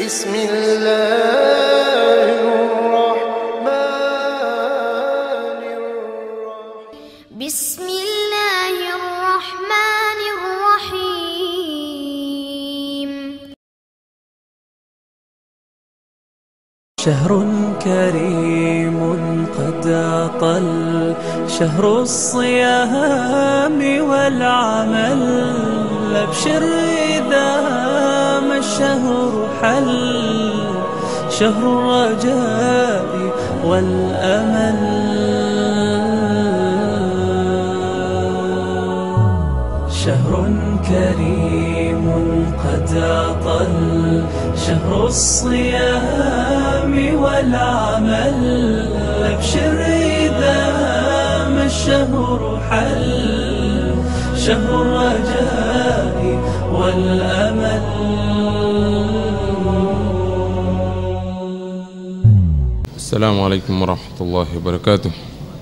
بسم الله الرحمن الرحيم بسم الله الرحمن الرحيم شهر كريم قد أطل شهر الصيام والعمل أبشر إذا ما الشهر حل شهر الرجاء والأمل شهر كريم قد أطل شهر الصيام والعمل أبشر إذا ما الشهر حل شهر الرجاء والأمل السلام عليكم ورحمة الله وبركاته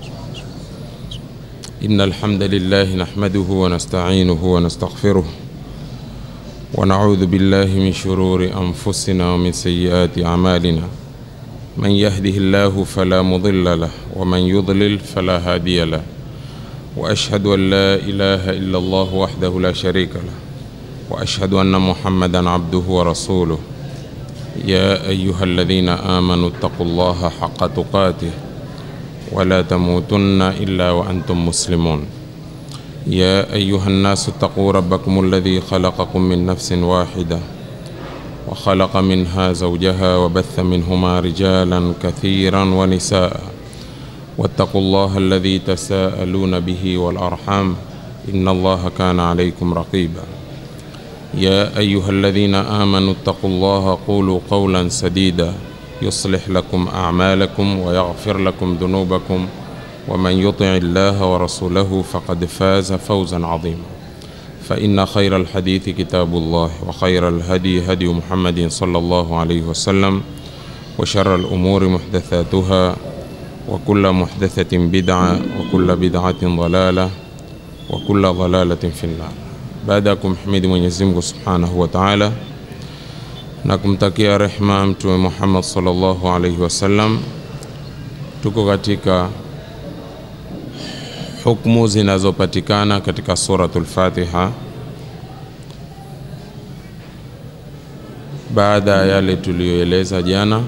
إن الحمد لله نحمده ونستعينه ونستغفره ونعوذ بالله من شرور أنفسنا ومن سيئات أعمالنا من يهده الله فلا مضل له ومن يضلل فلا هادي له وأشهد أن لا إله إلا الله وحده لا شريك له وأشهد أن محمدا عبده ورسوله يا أيها الذين آمنوا اتقوا الله حق تقاته ولا تموتن إلا وأنتم مسلمون يا أيها الناس اتقوا ربكم الذي خلقكم من نفس واحدة وخلق منها زوجها وبث منهما رجالا كثيرا ونساء واتقوا الله الذي تساءلون به والأرحام إن الله كان عليكم رقيباً يا أيها الذين آمنوا اتقوا الله قولوا قولا سديدا يصلح لكم أعمالكم ويغفر لكم ذنوبكم ومن يطع الله ورسوله فقد فاز فوزا عظيما فإن خير الحديث كتاب الله وخير الهدي هدي محمد صلى الله عليه وسلم وشر الأمور محدثاتها وكل محدثة بدعة وكل بدعة ضلالة وكل ضلالة في النار baada ya kumhimidi Mwenyezi Mungu Subhanahu wa Ta'ala na kumtakia rehma Mtume Muhammad sallallahu alaihi wasallam, tuko katika hukumu zinazopatikana katika suratul Fatiha baada ya yale tuliyoeleza jana,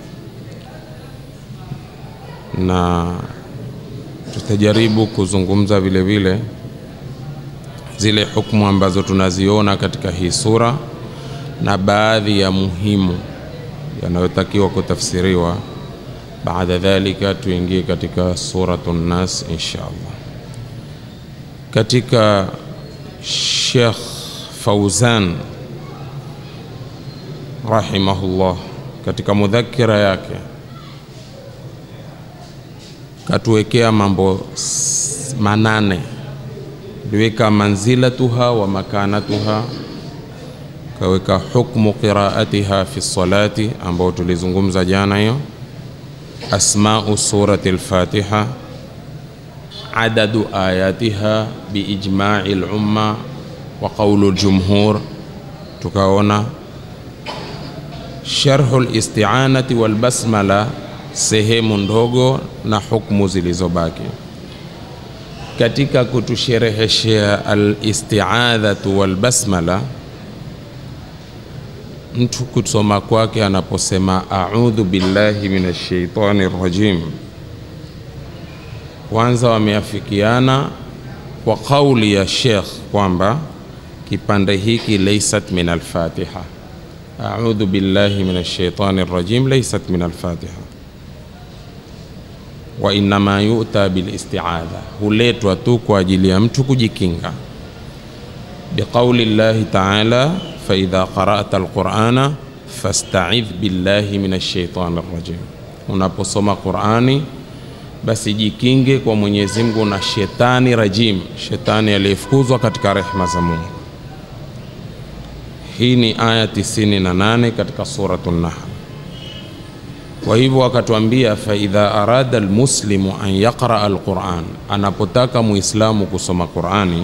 na tutajaribu kuzungumza vile vile zile hukumu ambazo tunaziona katika hii sura na baadhi ya muhimu yanayotakiwa kutafsiriwa. Baada dhalika tuingie katika suratu Nas insha Allah. Katika Sheikh Fauzan rahimahullah, katika mudhakira yake katuwekea mambo manane liweka manzilatuha wa makanatuha, kaweka hukmu qiraatiha fi salati ambao tulizungumza jana hiyo, asmau surati al-Fatiha, adadu ayatiha biijma'i al-umma wa qawlu al-jumhur, tukaona sharhu al-isti'anati wal basmala, sehemu ndogo na hukmu zilizobaki katika kutushereheshea alistiadhatu walbasmala, mtu kusoma kwake anaposema audhu billahi minash shaitani rajim, kwanza wameafikiana kwa kauli ya Sheikh kwamba kipande hiki laysat min alfatiha. Audhu billahi minash shaitani rajim laysat min alfatiha wa innama yu'ta bil isti'adha, huletwa tu kwa ajili ya mtu kujikinga. Biqauli llahi ta'ala, fa idha qara'ta alqur'ana fasta'idh billahi minash shaitani rajim, unaposoma Qur'ani basi jikinge kwa Mwenyezi Mungu na shetani rajim, shetani aliyefukuzwa katika rehma za Mungu. Hii ni aya 98 katika suratu Nahl. Kwa hivyo akatuambia, faidha arada almuslimu an yaqraa alquran, anapotaka muislamu kusoma Qurani,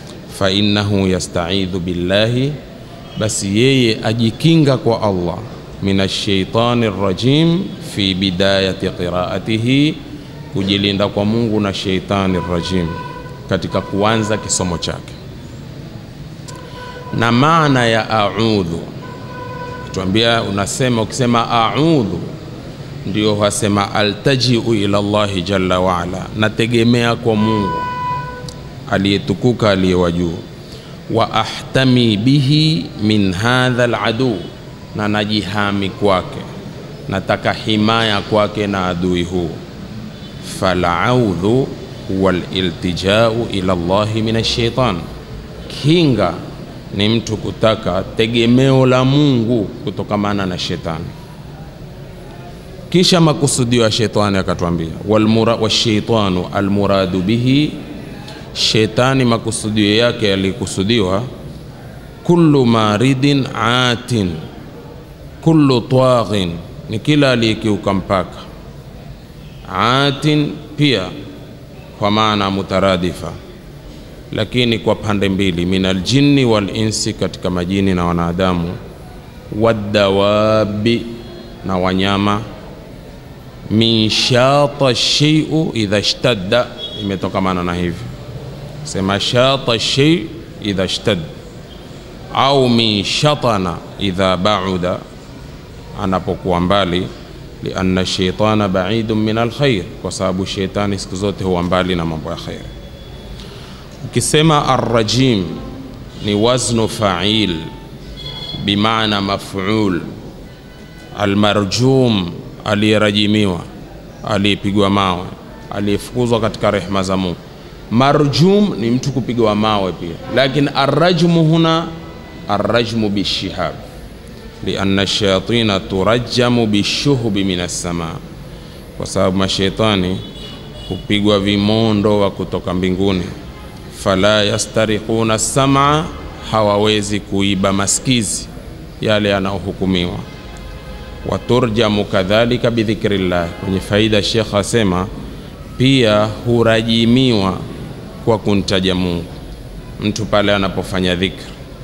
fainnahu yastaidhu billahi, basi yeye ajikinga kwa Allah min ashaitani rajim fi bidayati qiraatihi, kujilinda kwa Mungu na shaitani rajim katika kuanza kisomo chake. Na maana ya audhu, tuambia, unasema ukisema audhu ndio wasema altajiu ila Allahi jalla waala, nategemea kwa Mungu aliyetukuka aliye wa juu. Wa ahtami bihi min hadha aladu, na najihami kwake, nataka himaya kwake na adui huu. Falaudhu huwa liltijau ila Allahi min ashaitan, kinga ni mtu kutaka tegemeo la Mungu kutokamana na shetani. Kisha makusudio ya shetani akatwambia, washaitanu almuradu bihi, shetani makusudio yake yalikusudiwa, kullu maridin atin, kullu taghin, ni kila aliyekiuka mpaka. Atin pia kwa maana mutaradifa, lakini kwa pande mbili, min aljinni wal insi, katika majini na wanadamu, wadawabi, na wanyama min shata shay'u idha ishtadda, imetokamana na hivi sema shata shay idha ishtadda, au min shatana idha bauda, anapokuwa mbali. Lianna shaitana baidun min alkhair, kwa sababu sheitani siku zote huwa mbali na mambo ya khair. Ukisema arrajim ni waznu fa'il bimaana maf'ul, almarjum aliyerajimiwa, aliyepigwa mawe, aliyefukuzwa katika rehma za Mungu. Marjum ni mtu kupigwa mawe pia, lakini arrajmu huna arrajmu bishihab, lianna shayatina turajjamu bishuhubi min assamaa, kwa sababu mashaitani hupigwa vimondo wa kutoka mbinguni. Fala yastariquna samaa, hawawezi kuiba masikizi yale yanayohukumiwa waturjamu kadhalika bidhikrillah. Kwenye faida Shekh asema pia hurajimiwa kwa kumtaja Mungu mtu pale anapofanya dhikri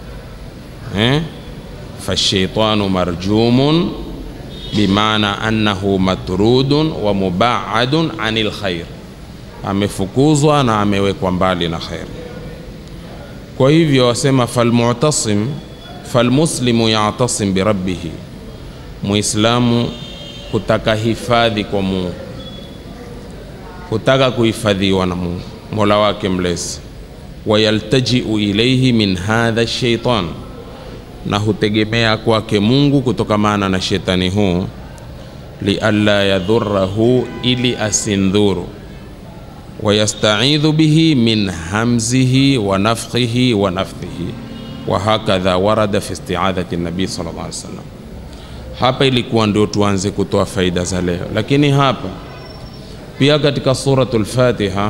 eh? fashaitanu marjumun bimaana annahu matrudun wa mubaadun anil khair, amefukuzwa na amewekwa mbali na khair. Kwa hivyo wasema falmu'tasim falmuslimu ya'tasim birabbihi Muislamu hutaka hifadhi kwa Mungu, hutaka kuhifadhiwa na Mungu mola wake mlezi. Wayaltajiu ilaihi min hadha shaitan, na hutegemea kwake Mungu kutokamana na shetani huu. Lialla yadhurahu, ili asindhuru. Wayastaidhu bihi min hamzihi wa nafkhihi wa nafthihi, wa hakadha warada fi istiadhati nabii sallallahu alaihi wasallam. Hapa ilikuwa ndio tuanze kutoa faida za leo, lakini hapa pia katika suratul Fatiha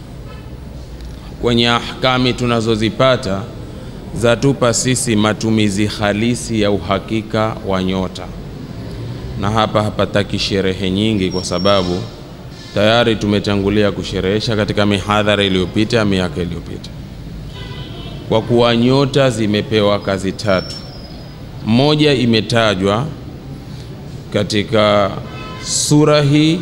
kwenye ahkami tunazozipata zatupa sisi matumizi halisi ya uhakika wa nyota, na hapa hapataki sherehe nyingi, kwa sababu tayari tumetangulia kusherehesha katika mihadhara iliyopita miaka iliyopita, kwa kuwa nyota zimepewa kazi tatu. Moja imetajwa katika sura hii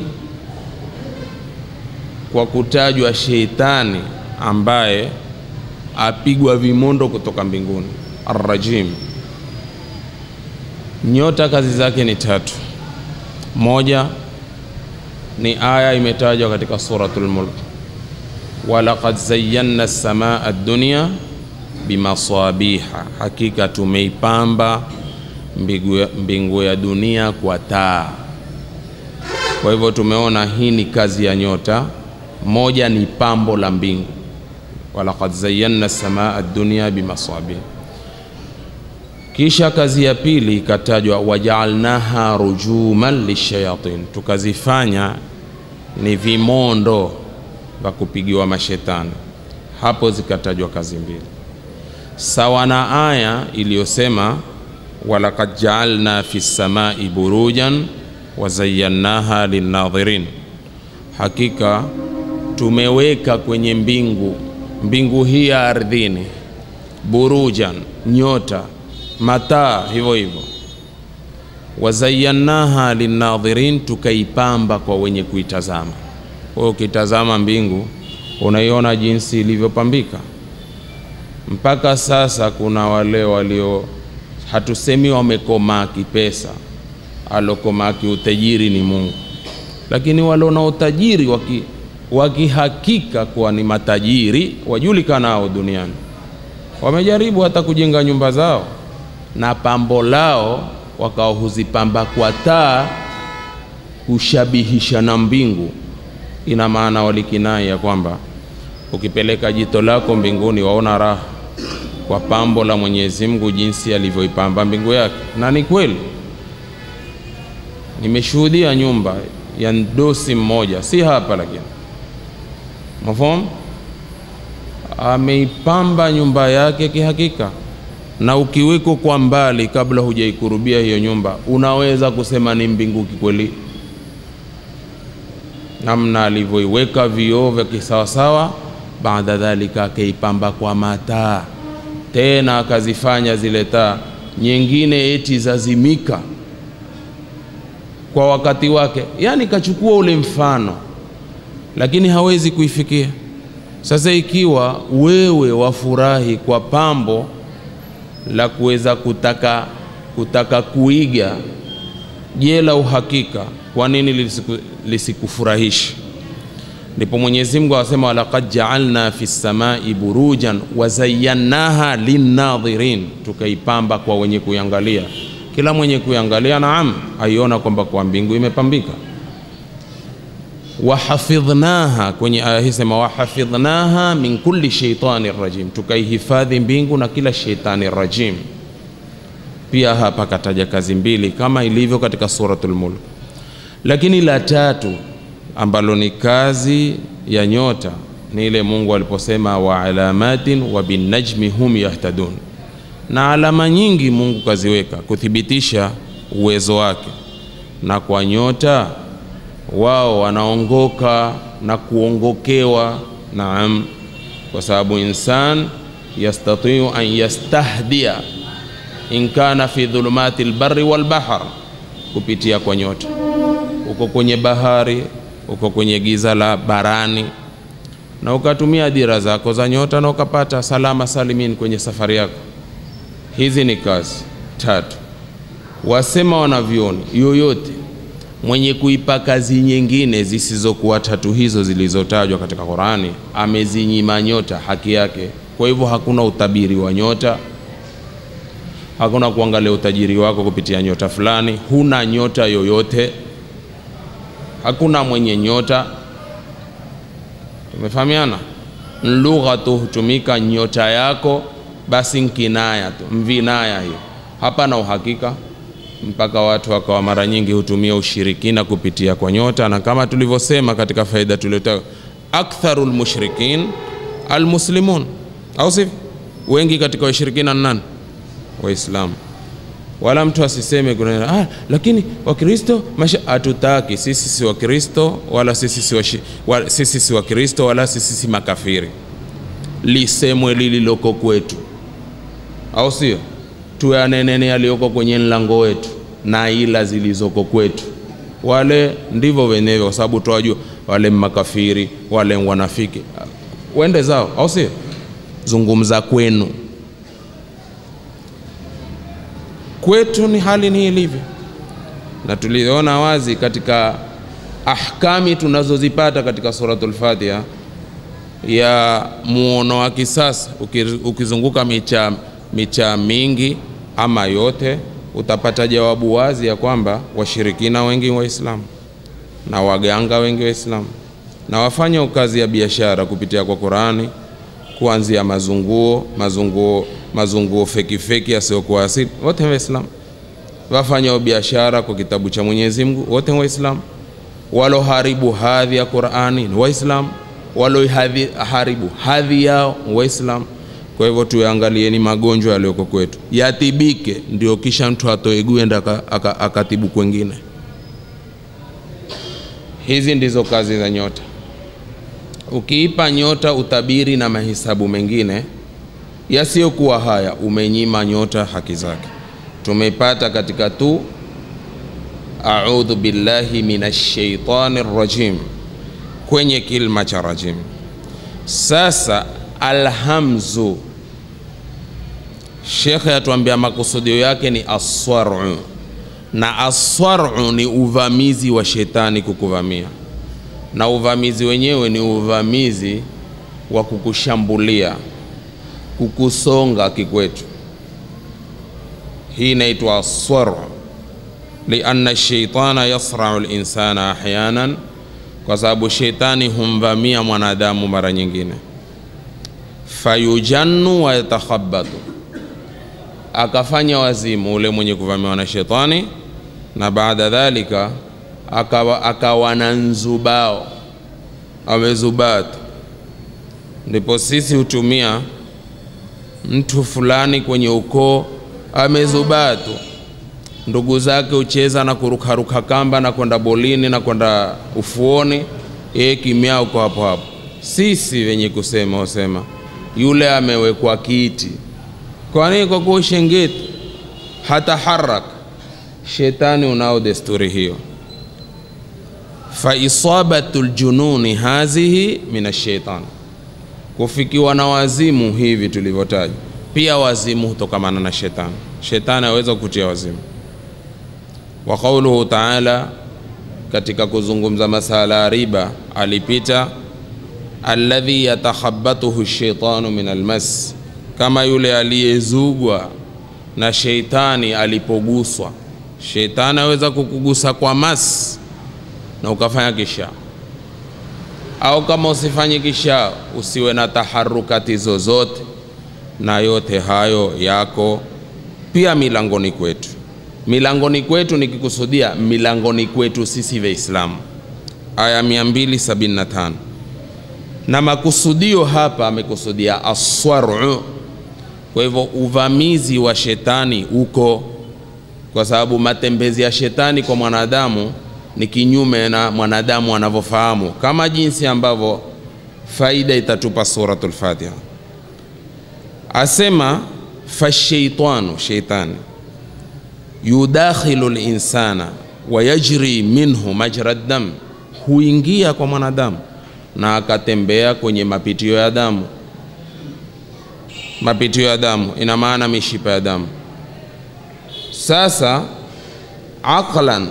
kwa kutajwa sheitani ambaye apigwa vimondo kutoka mbinguni, arrajim. Nyota kazi zake ni tatu. Moja ni aya imetajwa katika suratul Mulk, walaqad zayyana as-samaa ad-dunya bimasabiha, hakika tumeipamba mbingu, mbingu ya dunia kwa taa. Kwa hivyo tumeona hii ni kazi ya nyota. Moja ni pambo la mbingu, walaqad zayyana samaa ad-dunya bimasabih. Kisha kazi ya pili ikatajwa, wajaalnaha rujuman lishayatin, tukazifanya ni vimondo vya kupigiwa mashetani. Hapo zikatajwa kazi mbili, sawa na aya iliyosema walaqad jaalna fi samai burujan wazayyannaha linnadhirin, hakika tumeweka kwenye mbingu mbingu hii ya ardhini, burujan, nyota, mataa hivyo hivyo, wazayannaha linnadhirin, tukaipamba kwa wenye kuitazama. Kwa hiyo ukitazama mbingu unaiona jinsi ilivyopambika. Mpaka sasa kuna wale walio, hatusemi wamekomaa kipesa, alokomaa kiutajiri ni Mungu, lakini wale na utajiri waki wakihakika kuwa ni matajiri wajulikanao duniani, wamejaribu hata kujenga nyumba zao na pambo lao wakawa huzipamba kwa taa kushabihisha na mbingu. Ina maana walikinai ya kwamba ukipeleka jito lako mbinguni waona raha kwa pambo la Mwenyezi Mungu jinsi alivyoipamba mbingu yake, na ni kweli. Nimeshuhudia nyumba ya dosi mmoja, si hapa lakini mafhum, ameipamba nyumba yake kihakika, na ukiweko kwa mbali, kabla hujaikurubia hiyo nyumba, unaweza kusema ni mbingu kikweli, namna alivyoiweka vioo vya kisawasawa. Baada dhalika akaipamba kwa mataa tena, akazifanya zile taa nyingine eti zazimika kwa wakati wake, yani kachukua ule mfano lakini hawezi kuifikia. Sasa ikiwa wewe wafurahi kwa pambo la kuweza kutaka, kutaka kuiga, je, la uhakika, kwa nini lisiku, lisikufurahishi? Ndipo Mwenyezi Mungu asema walaqad jaalna fi samai burujan wazayyannaha linnadhirin, tukaipamba kwa wenye kuiangalia. Kila mwenye kuiangalia, naam, aiona kwamba kwa mbingu imepambika wahafidhnaha kwenye aya hii sema wahafidhnaha min kulli shaitani rajim, tukaihifadhi mbingu na kila shaitani rajim. Pia hapa kataja kazi mbili kama ilivyo katika suratul Mulk, lakini la tatu ambalo ni kazi ya nyota ni ile Mungu aliposema wa alamatin wa binnajmi hum yahtadun, na alama nyingi Mungu kaziweka kuthibitisha uwezo wake, na kwa nyota wao wanaongoka na kuongokewa. Naam, kwa sababu insan yastatiu an yastahdia in kana fi dhulumati lbari walbahr, kupitia kwa nyota. Uko kwenye bahari, uko kwenye giza la barani, na ukatumia dira zako za nyota na ukapata salama salimin kwenye safari yako. Hizi ni kazi tatu. Wasema wanavyoni yoyote mwenye kuipa kazi nyingine zisizokuwa tatu hizo zilizotajwa katika Qurani amezinyima nyota haki yake. Kwa hivyo hakuna utabiri wa nyota, hakuna kuangalia utajiri wako kupitia nyota fulani. Huna nyota yoyote, hakuna mwenye nyota. Tumefahamiana? Lugha tu hutumika nyota yako, basi nkinaya tu, mvinaya hiyo, hapana uhakika mpaka watu wakawa mara nyingi hutumia ushirikina kupitia kwa nyota, na kama tulivyosema katika faida tuliyotaka, aktharu lmushrikin almuslimun, au sivyo? Wengi katika washirikina ni nani? Waislamu. Wala mtu asiseme kuna ah, lakini Wakristo masha, hatutaki sisi si Wakristo wala sisi si washi, wala, sisi si Wakristo wala sisi si makafiri, lisemwe lililoko kwetu, au sio? tuyanenene yaliyoko kwenye mlango wetu na ila zilizoko kwetu. Wale ndivyo wenyewe, kwa sababu twajua wale makafiri, wale wanafiki, wende zao, au sio? Zungumza kwenu, kwetu ni hali ni ilivyo, na tuliona wazi katika ahkami tunazozipata katika suratul Fatiha ya muono wa kisasa, ukizunguka micha micha mingi ama yote, utapata jawabu wazi ya kwamba washirikina wengi Waislamu na waganga wengi Waislamu na wafanya kazi ya biashara kupitia kwa Qurani, kuanzia mazunguo mazunguo mazunguo feki feki yasiyokuwa asili, wote Waislamu. Wafanya biashara kwa kitabu cha Mwenyezi Mungu, wote Waislamu. Waloharibu hadhi ya Qurani ni Waislamu, waloharibu hadhi yao Waislamu. Kwa hivyo tuyaangalieni magonjwa yaliyoko kwetu yatibike, ndio kisha mtu atoe gwenda akatibu kwengine. Hizi ndizo kazi za nyota. Ukiipa nyota utabiri na mahesabu mengine yasiyokuwa haya, umenyima nyota haki zake. Tumeipata katika tu audhu billahi minash shaitani rajim kwenye kilma cha rajim. Sasa alhamzu, shekhe atuambia makusudio yake ni aswaru, na aswaru ni uvamizi wa shetani kukuvamia, na uvamizi wenyewe ni uvamizi wa kukushambulia, kukusonga kikwetu. Hii inaitwa aswaru, lianna shaitana yasrau linsana ahyanan kwa sababu shetani humvamia mwanadamu mara nyingine, fayujannu wa yatakhabatu, akafanya wazimu ule mwenye kuvamiwa na shetani, na baada dhalika akawa, akawa na nzubao, amezubatu. Ndipo sisi hutumia mtu fulani kwenye ukoo amezubatu ndugu zake hucheza na kurukaruka kamba na kwenda bolini na kwenda ufuoni, yeye kimya uko hapo hapo. Sisi wenye kusema husema yule amewekwa kiti. Kwa nini? Kwa kuwa ushengeti hata haraka. Shetani unao desturi hiyo. fa isabatu ljununi hazihi min ashaitan, kufikiwa na wazimu hivi tulivyotaja, pia wazimu hutokamana na shetani. Shetani aweza kukutia wazimu wa qauluhu taala, katika kuzungumza masala ya riba alipita, alladhi yatakhabatuhu shaitanu min almas, kama yule aliyezugwa na sheitani alipoguswa. Sheitani aweza kukugusa kwa mas na ukafanya kisha, au kama usifanye kisha, usiwe na taharukati zozote, na yote hayo yako pia milangoni kwetu milangoni kwetu nikikusudia milangoni kwetu sisi Waislamu, aya 275 na makusudio hapa amekusudia aswaru. Kwa hivyo uvamizi wa shetani uko, kwa sababu matembezi ya shetani kwa mwanadamu ni kinyume na mwanadamu anavyofahamu, kama jinsi ambavyo faida itatupa Suratul Fatiha. Asema fashaitanu, sheitani yudakhilu linsana wa yajri minhu majra dam, huingia kwa mwanadamu na akatembea kwenye mapitio ya damu. Mapitio ya damu ina maana mishipa ya damu. Sasa aqlan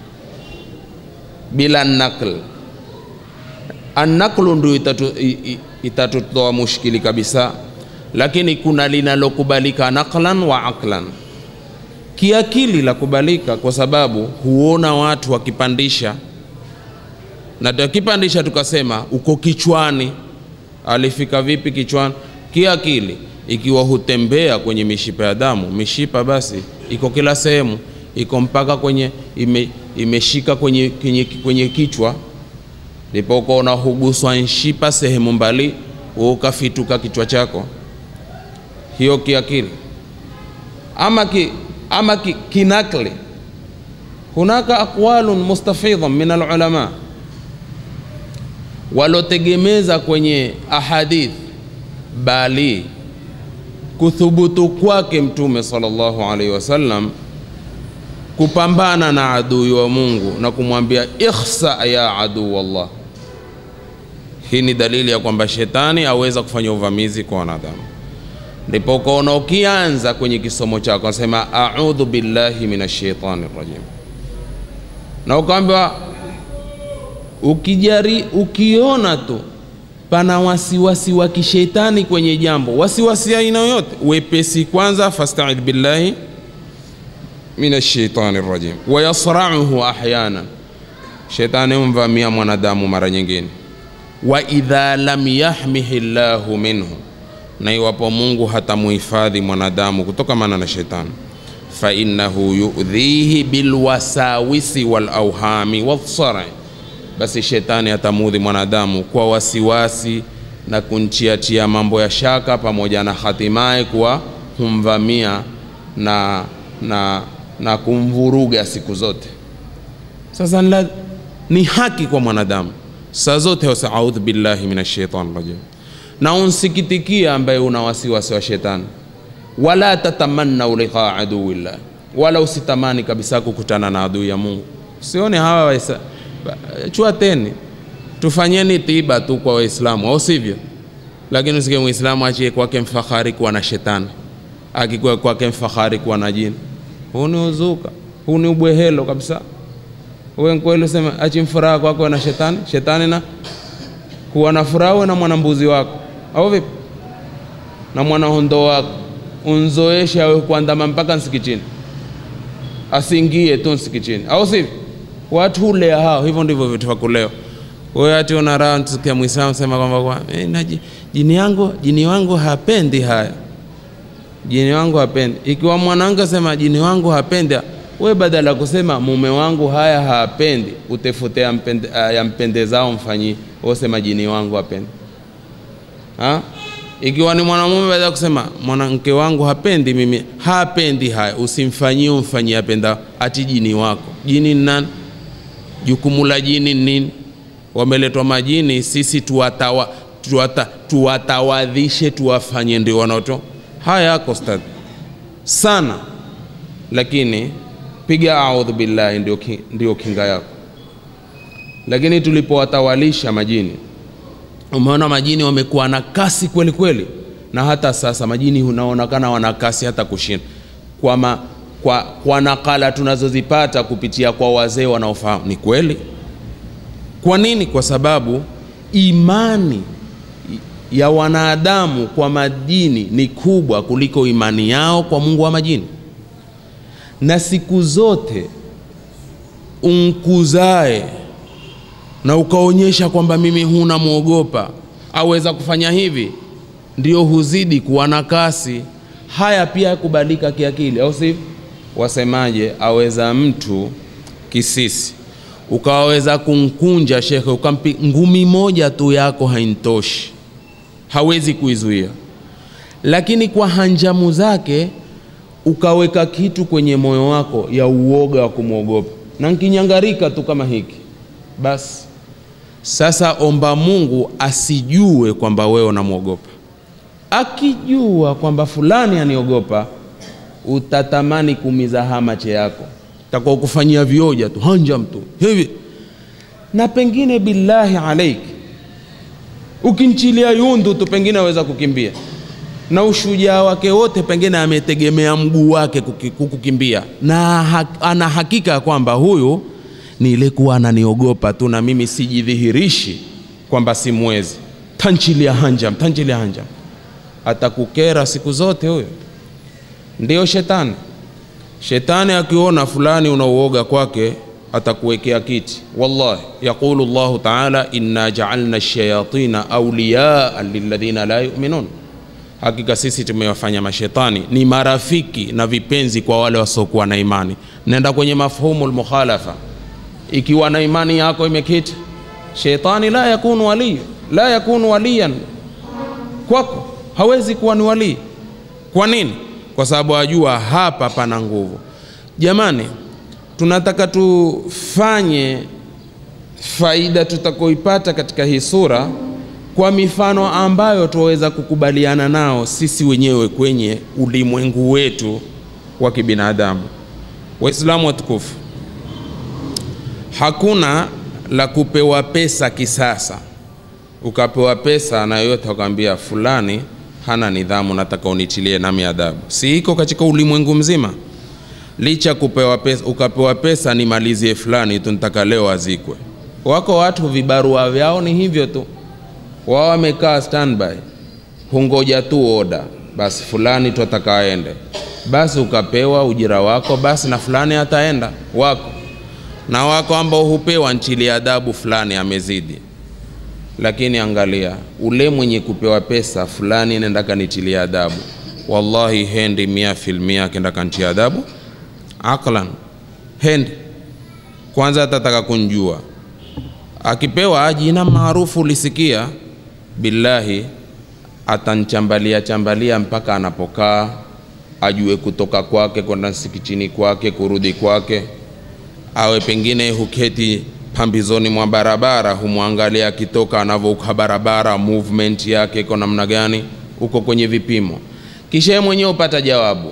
bila naql, annaqlu ndio itatu, itatutoa mushkili kabisa, lakini kuna linalokubalika naqlan wa aqlan kiakili la kubalika, kwa sababu huona watu wakipandisha, na tukipandisha tukasema uko kichwani. Alifika vipi kichwani? Kiakili, ikiwa hutembea kwenye mishipa ya damu, mishipa basi iko kila sehemu, iko mpaka kwenye ime, imeshika kwenye, kwenye, kwenye kichwa, ndipo ukaona huguswa nshipa sehemu mbali, ukafituka kichwa chako, hiyo kiakili ama ki, ama ki, kinakli hunaka aqwalun mustafidhan min alulama walotegemeza kwenye ahadith bali kuthubutu kwake mtume sallallahu alaihi wasallam kupambana na adui wa Mungu na kumwambia ikhsa ya adu wallah. Hii ni dalili ya kwamba shetani aweza kufanya uvamizi kwa wanadamu ndipo ukaona ukianza kwenye kisomo chako nasema audhu billahi minash shaitani rajim, na ukaambiwa ukijari, ukiona tu pana wasiwasi wa kishetani kwenye jambo, wasiwasi aina yoyote, wepesi kwanza, fastaidh billahi minash shaitani rajim. Wayasrauhu ahyana, shetani humvamia mwanadamu mara nyingine. Wa idha lam yahmihi llahu minhu na iwapo Mungu hatamuhifadhi mwanadamu kutokamana na shetani, fa innahu yudhihi bilwasawisi walauhami walsari, basi shetani atamudhi mwanadamu kwa wasiwasi na kunchiatia mambo ya shaka, pamoja na hatimaye kuwa humvamia na, na, na kumvuruga siku zote. Sasa nla, ni haki kwa mwanadamu saa zote wasa audhu billahi minash shaitani rajim na unsikitikia ambaye una wasiwasi wa shetani, wala tatamannau liqaa aduwillah, wala usitamani kabisa kukutana na adui ya Mungu. Usione hawa waisa, chuateni, tufanyeni tiba tu kwa Waislamu, au sivyo? Lakini usike Muislamu achie kwake mfahari kuwa na shetani, akikuwa kwake mfahari kuwa na jini. Huu ni uzuka, huu ni ubwehelo kabisa. Wewe kweli useme achi mfuraha kwako na shetani, shetani na kuwa na furaha uwe na mwanambuzi wako, au vipi? Na mwanahondo wako unzoeshe awe kuandama mpaka msikitini, asingie tu msikitini, au sivyo? Watu hulea hao, hivyo ndivyo vitu vya kuleo. Wewe ati una raha, tusikia Muislamu sema kwamba kwa eh, na ji- jini yangu jini wangu hapendi haya, jini wangu hapendi. Ikiwa mwanamke sema jini wangu hapendi, we badala ya kusema mume wangu haya hapendi, utefute yampende, yampendezao mfanyie, wewe sema jini wangu hapendi ha? Ikiwa ni mwanamume badala ya kusema mwanamke wangu hapendi mimi, hapendi haya, usimfanyie umfanyie apenda, ati jini wako. Jini ni nani? Jukumu la jini ni nini? Wameletwa majini, sisi tuwatawa, tuwata, tuwatawadhishe, tuwafanye ndio wanaoto. Haya yako stadi sana, lakini piga audhu billahi, ndio, ki, ndio kinga yako. Lakini tulipowatawalisha majini umeona majini wamekuwa na kasi kweli kweli, na hata sasa majini unaonekana wana kasi hata kushinda kwa, ma, kwa, kwa nakala tunazozipata kupitia kwa wazee wanaofahamu. Ni kweli. Kwa nini? Kwa sababu imani ya wanadamu kwa majini ni kubwa kuliko imani yao kwa Mungu wa majini, na siku zote umkuzae na ukaonyesha kwamba mimi huna mwogopa, aweza kufanya hivi, ndio huzidi kuwa na kasi. Haya pia yakubalika kiakili, au sivyo? Wasemaje, aweza mtu kisisi ukaweza kumkunja shekhe, ukampi ngumi moja tu yako haintoshi, hawezi kuizuia, lakini kwa hanjamu zake ukaweka kitu kwenye moyo wako ya uoga wa kumwogopa, na nkinyangarika tu kama hiki basi sasa omba Mungu asijue kwamba wewe unamwogopa. Akijua kwamba fulani aniogopa, utatamani kumiza hamache yako, takuwa kufanyia vioja tu hanja mtu hivi, na pengine billahi alaik, ukinchilia yundu tu pengine aweza kukimbia, na ushujaa wake wote pengine ametegemea mguu wake kuki- kukukimbia, na ha, ana hakika ya kwamba huyu ni ile kuwa ananiogopa tu na mimi sijidhihirishi kwamba simwezi. Tanchilia hanjam, tanchilia hanjam, atakukera siku zote huyo. Ndio shetani. Shetani akiona fulani unauoga kwake atakuwekea kiti. Wallahi, yaqulu Allahu taala inna jaalna shayatina awliyaa lilladhina la yu'minun, hakika sisi tumewafanya mashetani ni marafiki na vipenzi kwa wale wasiokuwa na imani. Nenda kwenye mafhumu lmukhalafa ikiwa na imani yako imekita, shetani la yakunu wali la yakunu waliyan kwako, hawezi kuwa ni walii. Kwa nini? Kwa sababu ajua hapa pana nguvu. Jamani, tunataka tufanye faida tutakoipata katika hii sura kwa mifano ambayo tuweza kukubaliana nao sisi wenyewe kwenye ulimwengu wetu wa kibinadamu. Waislamu watukufu, hakuna la kupewa pesa kisasa, ukapewa pesa na yoyote akwambia fulani hana nidhamu, nataka unitilie nami adabu. Si iko katika ulimwengu mzima? Licha kupewa pesa, ukapewa pesa nimalizie fulani tu, nitaka leo azikwe. Wako watu vibarua vyao ni hivyo tu, wao wamekaa standby, hungoja tu oda, basi fulani twataka aende, basi ukapewa ujira wako, basi na fulani ataenda wako na wako ambao hupewa nchili adabu fulani amezidi. Lakini angalia ule mwenye kupewa pesa fulani, nenda kanitilia adabu, wallahi hendi mia filmia akenda kantia adabu aklan, hendi kwanza, atataka kunjua akipewa jina maarufu lisikia, billahi atanchambalia chambalia mpaka anapokaa, ajue kutoka kwake kwenda msikitini kwake kurudi kwake awe pengine huketi pambizoni mwa barabara, humwangalia akitoka anavyovuka barabara, movement yake iko namna gani, uko kwenye vipimo, kisha yeye mwenyewe upata jawabu,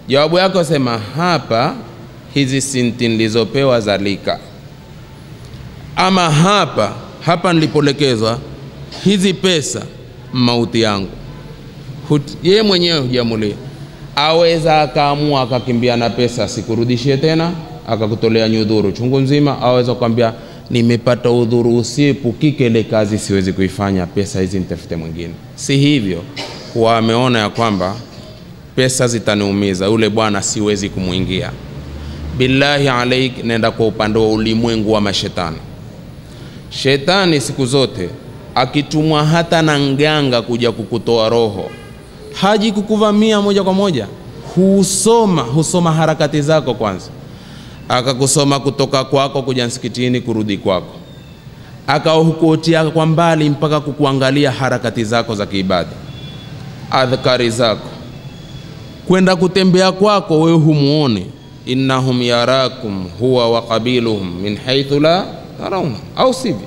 jawabu yako sema hapa hizi sinti nilizopewa zalika ama hapa hapa nilipolekezwa hizi pesa mauti yangu Hut- yeye mwenyewe hujamulia aweza akaamua akakimbia na pesa sikurudishie tena akakutolea nyudhuru chungu nzima aweza kukwambia nimepata udhuru usiepukike ile kazi siwezi kuifanya pesa hizi nitafute mwingine si hivyo huwa ameona ya kwamba pesa zitaniumiza yule bwana siwezi kumwingia billahi alaik nenda kwa upande wa ulimwengu wa mashetani shetani siku zote akitumwa hata na nganga kuja kukutoa roho haji kukuvamia moja kwa moja husoma husoma harakati zako kwanza akakusoma kutoka kwako kuja msikitini kurudi kwako akahukutia kwa mbali mpaka kukuangalia harakati zako za kiibada adhkari zako kwenda kutembea kwako wewe humuone innahum yarakum huwa wa qabiluhum min haithu la tarauna au sivyo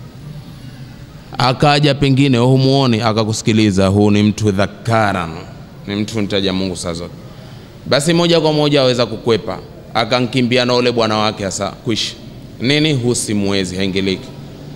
akaja pengine wewe humuone akakusikiliza huu ni mtu dhakaran ni mtu mtaja mungu saa zote basi moja kwa moja aweza kukwepa akankimbia na ule bwana wake hasa kwisha nini husimwezi haingiliki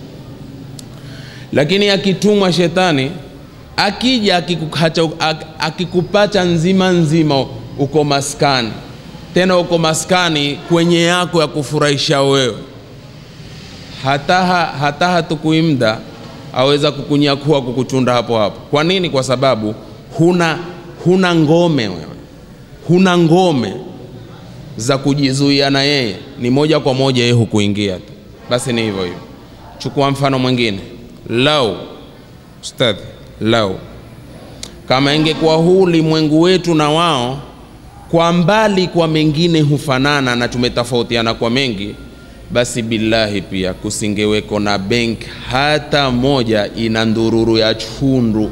lakini akitumwa shetani akija akikukacha- ak- akikupata nzima nzima uko maskani tena uko maskani kwenye yako ya kufurahisha wewe hata, ha- hata hatukuimda aweza kukunyakua kukuchunda hapo hapo kwa nini kwa sababu huna huna ngome wewe huna ngome za kujizuia na yeye ni moja kwa moja yeye hukuingia tu basi ni hivyo hivyo chukua mfano mwingine lau ustadhi lau kama ingekuwa huu ulimwengu wetu na wao kwa mbali kwa mengine hufanana na tumetofautiana kwa mengi basi billahi pia kusingeweko na benk hata moja ina ndururu ya chundu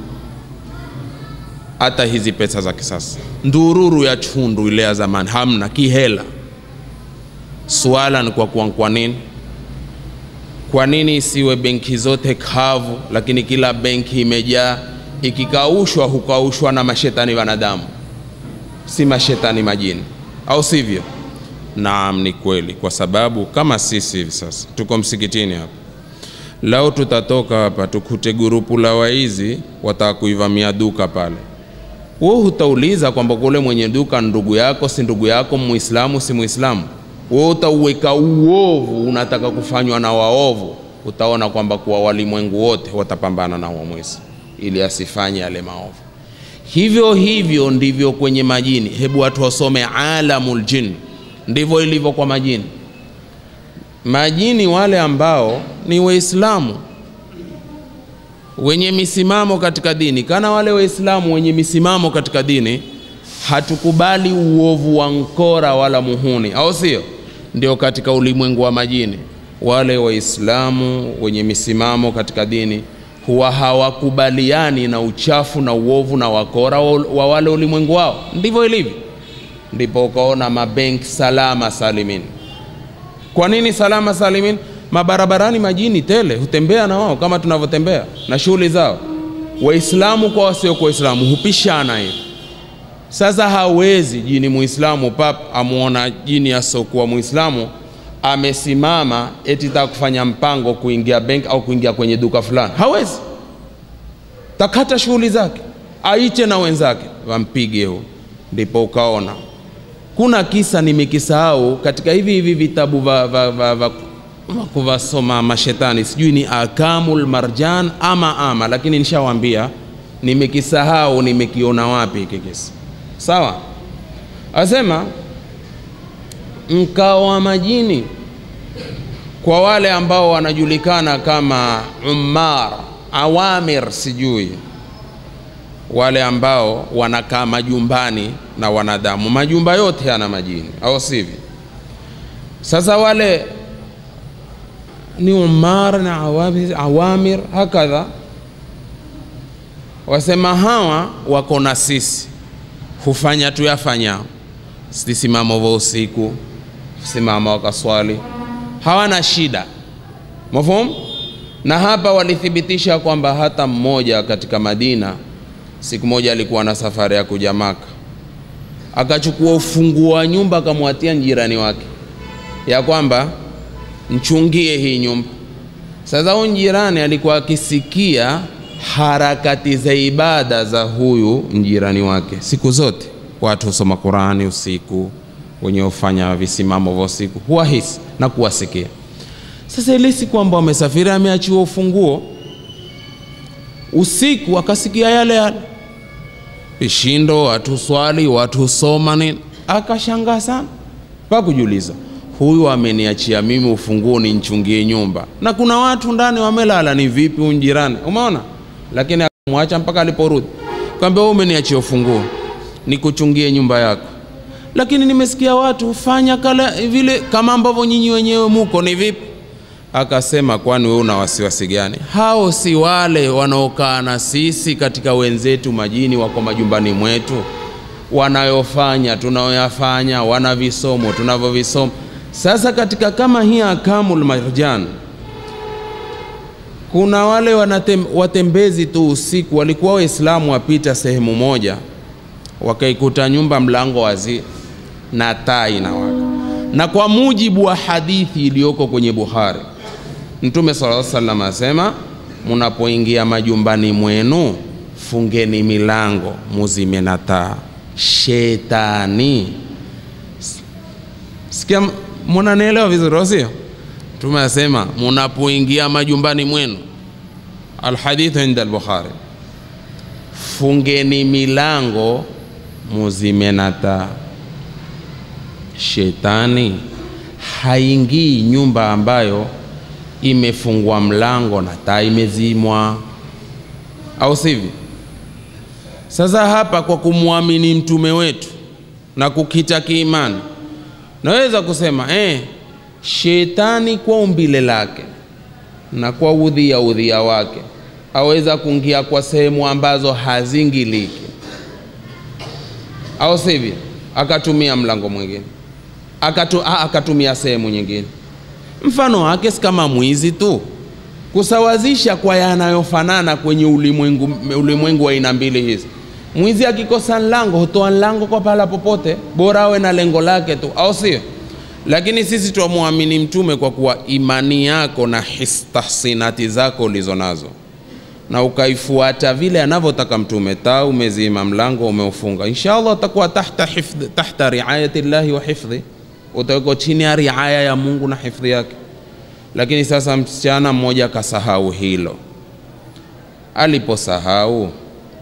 hata hizi pesa za kisasa ndururu ya chundu ile ya zamani hamna kihela swala ni kwa kuwa kwa nini kwa nini isiwe benki zote kavu lakini kila benki imejaa ikikaushwa hukaushwa na mashetani wanadamu si mashetani majini au sivyo naam ni kweli kwa sababu kama sisi hivi sasa tuko msikitini hapa lao tutatoka hapa tukute gurupu la waizi wataka kuivamia duka pale wewe hutauliza kwamba kule mwenye duka ndugu yako si ndugu yako muislamu si muislamu wewe utauweka uovu unataka kufanywa na waovu utaona kwamba kuwa walimwengu wote watapambana na huo mwizi ili asifanye yale maovu hivyo hivyo ndivyo kwenye majini hebu watu wasome alamul jin ndivyo ilivyo kwa majini majini wale ambao ni waislamu wenye misimamo katika dini kana wale waislamu wenye misimamo katika dini hatukubali uovu wa nkora wala muhuni au sio ndio katika ulimwengu wa majini wale waislamu wenye misimamo katika dini huwa hawakubaliani na uchafu na uovu na wakora wa wa wale ulimwengu wao ndivyo ilivyo ndipo ukaona mabenki salama salimini kwa nini salama salimin mabarabarani majini tele hutembea na wao kama tunavyotembea na shughuli zao waislamu kwa wasiokuwa waislamu hupishana hivi sasa hawezi jini muislamu pap amwona jini asiokuwa muislamu amesimama eti taka kufanya mpango kuingia benki au kuingia kwenye duka fulani hawezi takata shughuli zake aiche na wenzake wampige huu ndipo ukaona kuna kisa nimekisahau katika hivi hivi vitabu va, va, va, va, va kuvasoma mashetani sijui ni akamul marjan ama ama lakini nishawambia nimekisahau nimekiona wapi hiki kisa sawa asema mkao wa majini kwa wale ambao wanajulikana kama umar awamir sijui wale ambao wanakaa majumbani na wanadamu majumba yote yana majini au sivyo sasa wale ni umar na awamir, awamir hakadha wasema hawa wako na sisi hufanya tuyafanyao sisimamo vya usiku simama wakaswali hawana shida mafhum na hapa walithibitisha kwamba hata mmoja katika madina siku moja alikuwa na safari ya kuja maka akachukua ufunguo wa nyumba akamwatia jirani wake ya kwamba mchungie hii nyumba sasa huyu jirani alikuwa akisikia harakati za ibada za huyu mjirani wake siku zote watu husoma qurani usiku wenye hufanya visimamo vya usiku huwahisi na kuwasikia sasa ile siku ambao amesafiri ameachiwa ufunguo usiku akasikia yale yale vishindo watu swali watu soma nini akashangaa sana pakujiuliza huyu ameniachia mimi ufunguo ninchungie nyumba na kuna watu ndani wamelala ni vipi huyu jirani umeona lakini akamwacha mpaka aliporudi kwambia wewe umeniachia ufunguo nikuchungie nyumba yako lakini nimesikia watu fanya kala vile kama ambavyo nyinyi wenyewe muko ni vipi akasema kwani wewe una wasiwasi gani hao si wale wanaokaa na sisi katika wenzetu majini wako majumbani mwetu wanayofanya tunayoyafanya wana visomo tunavyovisoma sasa katika kama hii akamul marjan kuna wale wanatem, watembezi tu usiku walikuwa waislamu wapita sehemu moja wakaikuta nyumba mlango wazi na taa inawaka na kwa mujibu wa hadithi iliyoko kwenye buhari mtume sala salam asema munapoingia majumbani mwenu fungeni milango muzime na taa shetani sikia munanielewa vizuri au sio mtume asema munapoingia majumbani mwenu alhadithu inda albukhari fungeni milango muzime na taa shetani haingii nyumba ambayo imefungwa mlango na taa imezimwa au sivyo sasa hapa kwa kumwamini mtume wetu na kukita kiimani naweza kusema eh, shetani kwa umbile lake na kwa udhia udhia wake aweza kuingia kwa sehemu ambazo hazingiliki au sivyo akatumia mlango mwingine Akatu, a, akatumia sehemu nyingine mfano wake si kama mwizi tu kusawazisha kwa yanayofanana kwenye ulimwengu ulimwengu wa aina mbili hizi mwizi akikosa lango hutoa lango kwa pahala popote bora awe na lengo lake tu au sio lakini sisi twamwamini mtume kwa kuwa imani yako na histahsinati zako ulizo nazo na ukaifuata vile anavyotaka mtume taa umezima mlango umeufunga inshallah utakuwa tahta, hifdhi, tahta riayati llahi wa hifdhi utawekwa chini ya riaya ya mungu na hifdhi yake lakini sasa msichana mmoja akasahau hilo aliposahau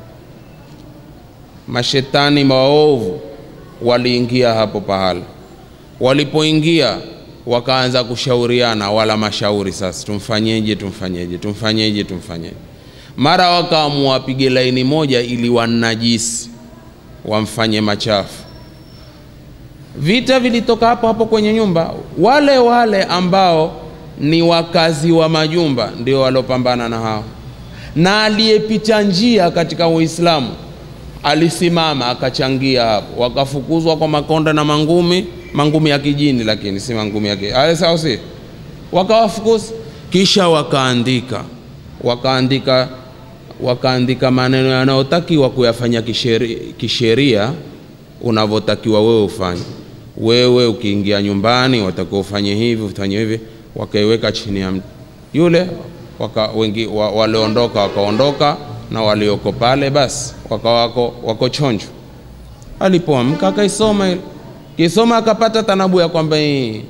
mashetani maovu waliingia hapo pahala walipoingia wakaanza kushauriana wala mashauri sasa tumfanyeje tumfanyeje tumfanyeje tumfanyeje mara wakaamua wapige laini moja ili wanajisi wamfanye machafu vita vilitoka hapo hapo kwenye nyumba wale wale ambao ni wakazi wa majumba ndio waliopambana na hao na aliyepita njia katika uislamu alisimama akachangia hapo wakafukuzwa kwa makonda na mangumi mangumi ya kijini lakini si mangumi ya sawa si wakawafukuza kisha wakaandika wakaandika wakaandika maneno yanayotakiwa kuyafanya kisheria, kisheria unavyotakiwa wewe ufanye wewe ukiingia nyumbani watakiwa ufanye hivi ufanye hivi wakaiweka chini ya mti yule waka, wengi wa, waliondoka wakaondoka na walioko pale basi waka wako, wako chonjo alipoamka akaisoma ile kisoma akapata tanabu ya kwamba hii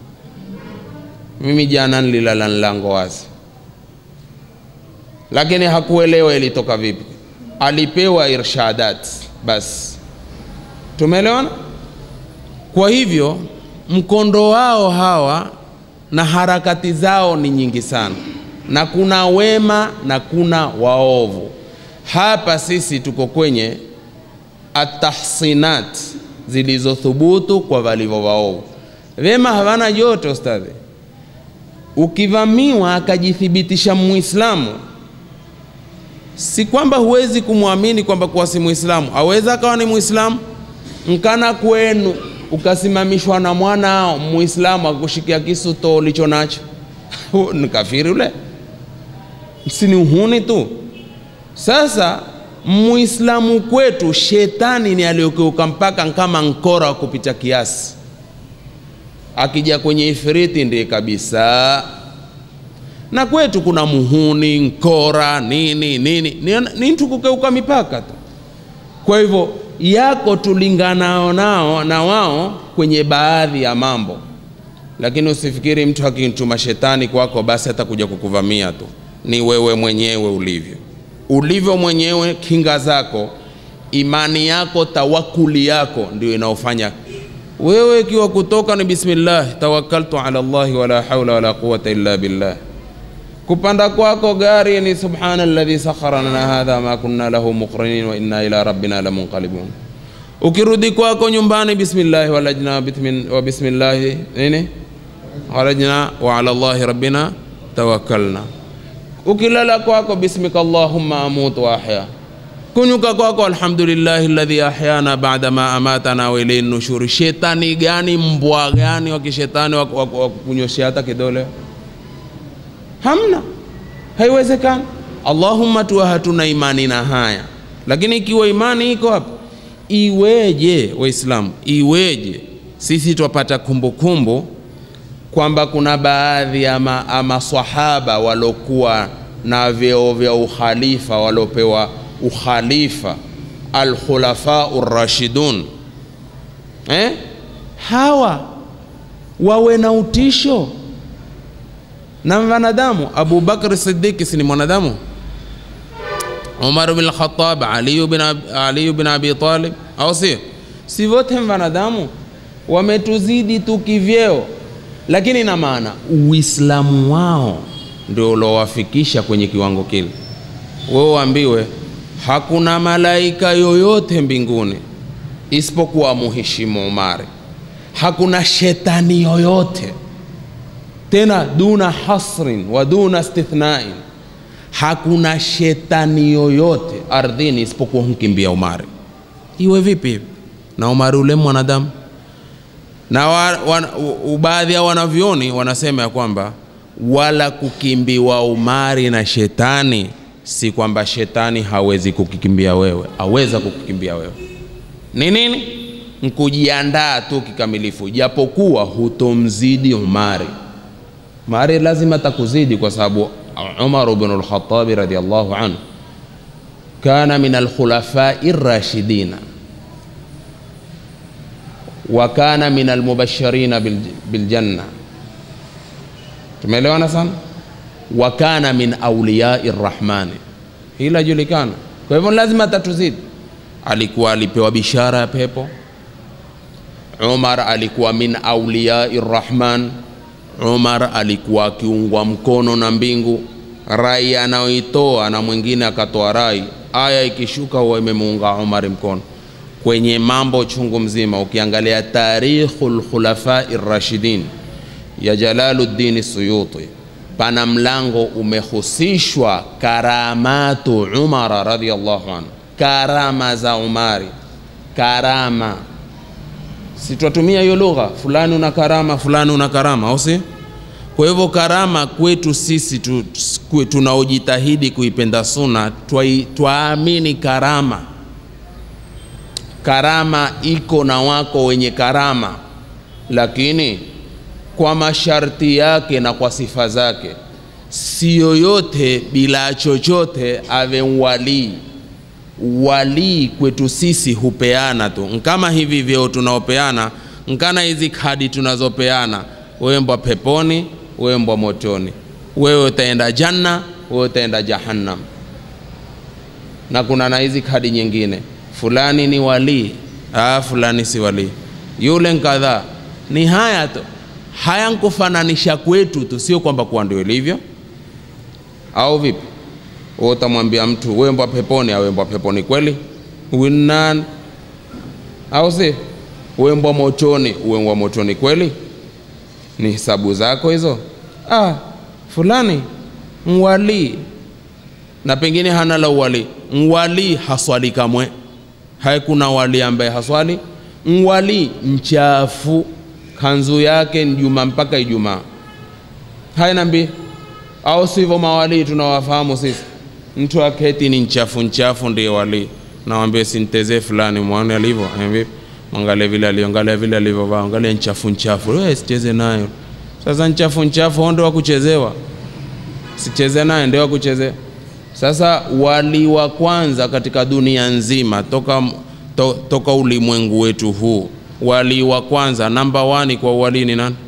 mimi jana nililala mlango wazi lakini hakuelewa ilitoka vipi alipewa irshadat basi tumeelewana kwa hivyo mkondo wao hawa na harakati zao ni nyingi sana na kuna wema na kuna waovu hapa sisi tuko kwenye atahsinat zilizothubutu kwa walivyo waovu wema hawana joto ustadhi ukivamiwa akajithibitisha muislamu si kwamba huwezi kumwamini kwamba kuwa si muislamu aweza akawa ni muislamu mkana kwenu ukasimamishwa na mwana muislamu akushikia kisu to ulicho nacho ni kafiri ule si ni uhuni tu sasa muislamu kwetu shetani ni aliyokeuka mpaka kama nkora wa kupita kiasi akija kwenye ifriti ndiye kabisa na kwetu kuna muhuni nkora nini nini ni, ni mtu kukeuka mipaka tu kwa hivyo yako tulinganao nao na wao kwenye baadhi ya mambo lakini usifikiri mtu akimtuma shetani kwako basi atakuja kukuvamia tu ni wewe mwenyewe ulivyo ulivyo mwenyewe kinga zako imani yako tawakuli yako ndio inaofanya wewe ikiwa kutoka ni bismillah tawakkaltu ala llahi wala haula wala quwata illa billah kupanda kwako gari ni subhana alladhi sakhara lana hadha ma kunna lahu muqrinin wa inna ila rabbina lamunqalibun ukirudi kwako nyumbani bismillah walajna bitmin- wa bismillahi nini walajna wa ala llahi rabbina tawakkalna ukilala kwako bismika allahumma amutu wa ahya kunyuka kwako alhamdulillahi alladhi ahyana bada ma amatana wa ilayhi nushuri shetani gani mbwa gani wa kishetani wa, wa, wa kunyoshea hata kidole hamna haiwezekani allahumma tuwa hatuna imani na haya lakini ikiwa imani iko hapa iweje waislamu iweje sisi twapata kumbukumbu kwamba kuna baadhi ya ma- ya maswahaba walokuwa na vyeo vya ukhalifa walopewa ukhalifa alkhulafau rashidun eh? hawa wawe na utisho na wanadamu abu bakr sidiki si ni mwanadamu umar bin lkhatab aliyu bin, Ab- aliyu bin abi talib au sio si wote wanadamu wametuzidi tu kivyeo lakini na maana uislamu wao ndio uliowafikisha kwenye kiwango kile wewe uambiwe hakuna malaika yoyote mbinguni isipokuwa muheshimu umari hakuna shetani yoyote tena duna hasrin wa duna stithnain hakuna shetani yoyote ardhini isipokuwa humkimbia umari iwe vipi hivi na umari ule mwanadamu na wa, wa, u- baadhi ya wanavyoni wanasema ya kwamba wala kukimbiwa umari na shetani si kwamba shetani hawezi kukikimbia wewe aweza kukukimbia wewe ni nini nkujiandaa tu kikamilifu japokuwa hutomzidi umari umari lazima takuzidi kwa sababu umar bnu lkhatabi radiallahu anhu kana min alkhulafai rashidina wa kana min almubashirina bil- biljanna tumeelewana sana wa kana min auliyai rrahmani hili lajulikana kwa hivyo lazima tatuzidi alikuwa alipewa bishara ya pepo umar alikuwa min auliyai rrahman umar alikuwa akiungwa mkono na mbingu rai anayoitoa na mwingine akatoa rai aya ikishuka huwa imemuunga umar mkono kwenye mambo chungu mzima ukiangalia tarikhu lkhulafai rashidin ya jalaluddin suyuti pana mlango umehusishwa karamatu umara radiallahu anhu karama za umari karama si twatumia hiyo lugha fulani una karama fulani una karama au si kwa hivyo karama kwetu sisi tu, kwe- tunaojitahidi kuipenda suna twai- twaamini karama karama iko na wako wenye karama lakini kwa masharti yake na kwa sifa zake si yoyote bila chochote awe walii walii kwetu sisi hupeana tu nkama hivi vyeo tunaopeana nkana hizi kadi tunazopeana wewe mbwa peponi wewe mbwa motoni wewe utaenda janna wewe utaenda jahannam na kuna na hizi kadi nyingine fulani ni walii ah, fulani si walii yule nkadhaa ni haya tu haya nkufananisha kwetu tu sio kwamba kuwa ndio ilivyo au vipi wewe utamwambia mtu wewe mbwa peponi awe mbwa peponi kweli huyu ni nani au si wewe mbwa motoni uwe mbwa motoni kweli ni hisabu zako hizo ah, fulani mwalii na pengine hana la uwali mwalii haswali kamwe haikuna wali ambaye haswali mwalii mchafu kanzu yake ni juma mpaka ijumaa haina mbii au sivyo mawalii tunawafahamu sisi mtu aketi ni nchafu nchafu ndiye wali nawambia sintezee fulani mwaone alivyo Ambia, mwangalie vile aliongalia vile alivyovaa angalia nchafu nchafu wewe sicheze nayo sasa nchafu nchafu hao ndio wa kuchezewa sicheze naye ndio wa kuchezea sasa wali wa kwanza katika dunia nzima toka, to, toka ulimwengu wetu huu wali wa kwanza namba wani kwa uwali ni nani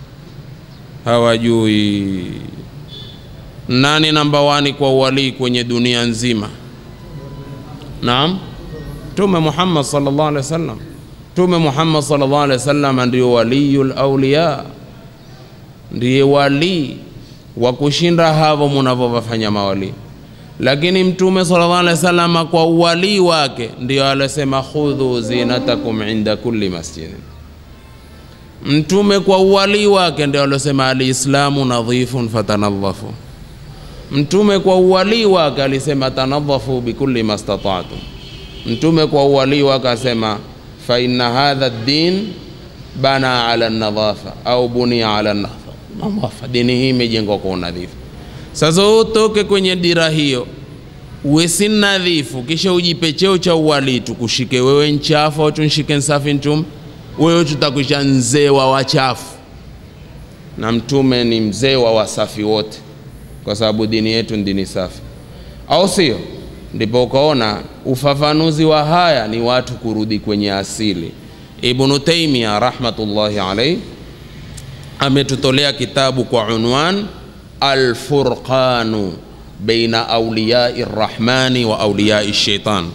hawajui nani namba wani kwa uwalii kwenye dunia nzima naam mtume muhammad sallallahu alaihi wasallam mtume muhammad sallallahu alaihi wasallam ndio waliyul auliya ndiye walii wa kushinda havo munavyovafanya mawalii lakini mtume sallallahu alaihi wasallam kwa uwalii wake ndio alosema khudhu zinatakum inda kulli masjidin mtume kwa uwalii wake ndio alosema alislamu nadhifun fatanadhafu mtume kwa uwalii wake alisema tanadhafu bikulli mastata'tum mtume kwa uwalii wake asema fa inna hadha din bana ala nadhafa au bunia ala nadhafa dini hii imejengwa kwa unadhifu sasa utoke kwenye dira hiyo uwe si nadhifu kisha ujipe cheo cha uwalii tukushike wewe nchafu au tunshike nsafi ntume wewe tutakwisha mzee wa wachafu na mtume ni mzee wa wasafi wote kwa sababu dini yetu ni dini safi au sio ndipo ukaona ufafanuzi wa haya ni watu kurudi kwenye asili ibnu taimia rahmatullahi alaihi ametutolea kitabu kwa unwan alfurqanu baina auliyai rrahmani wa auliyai shaitan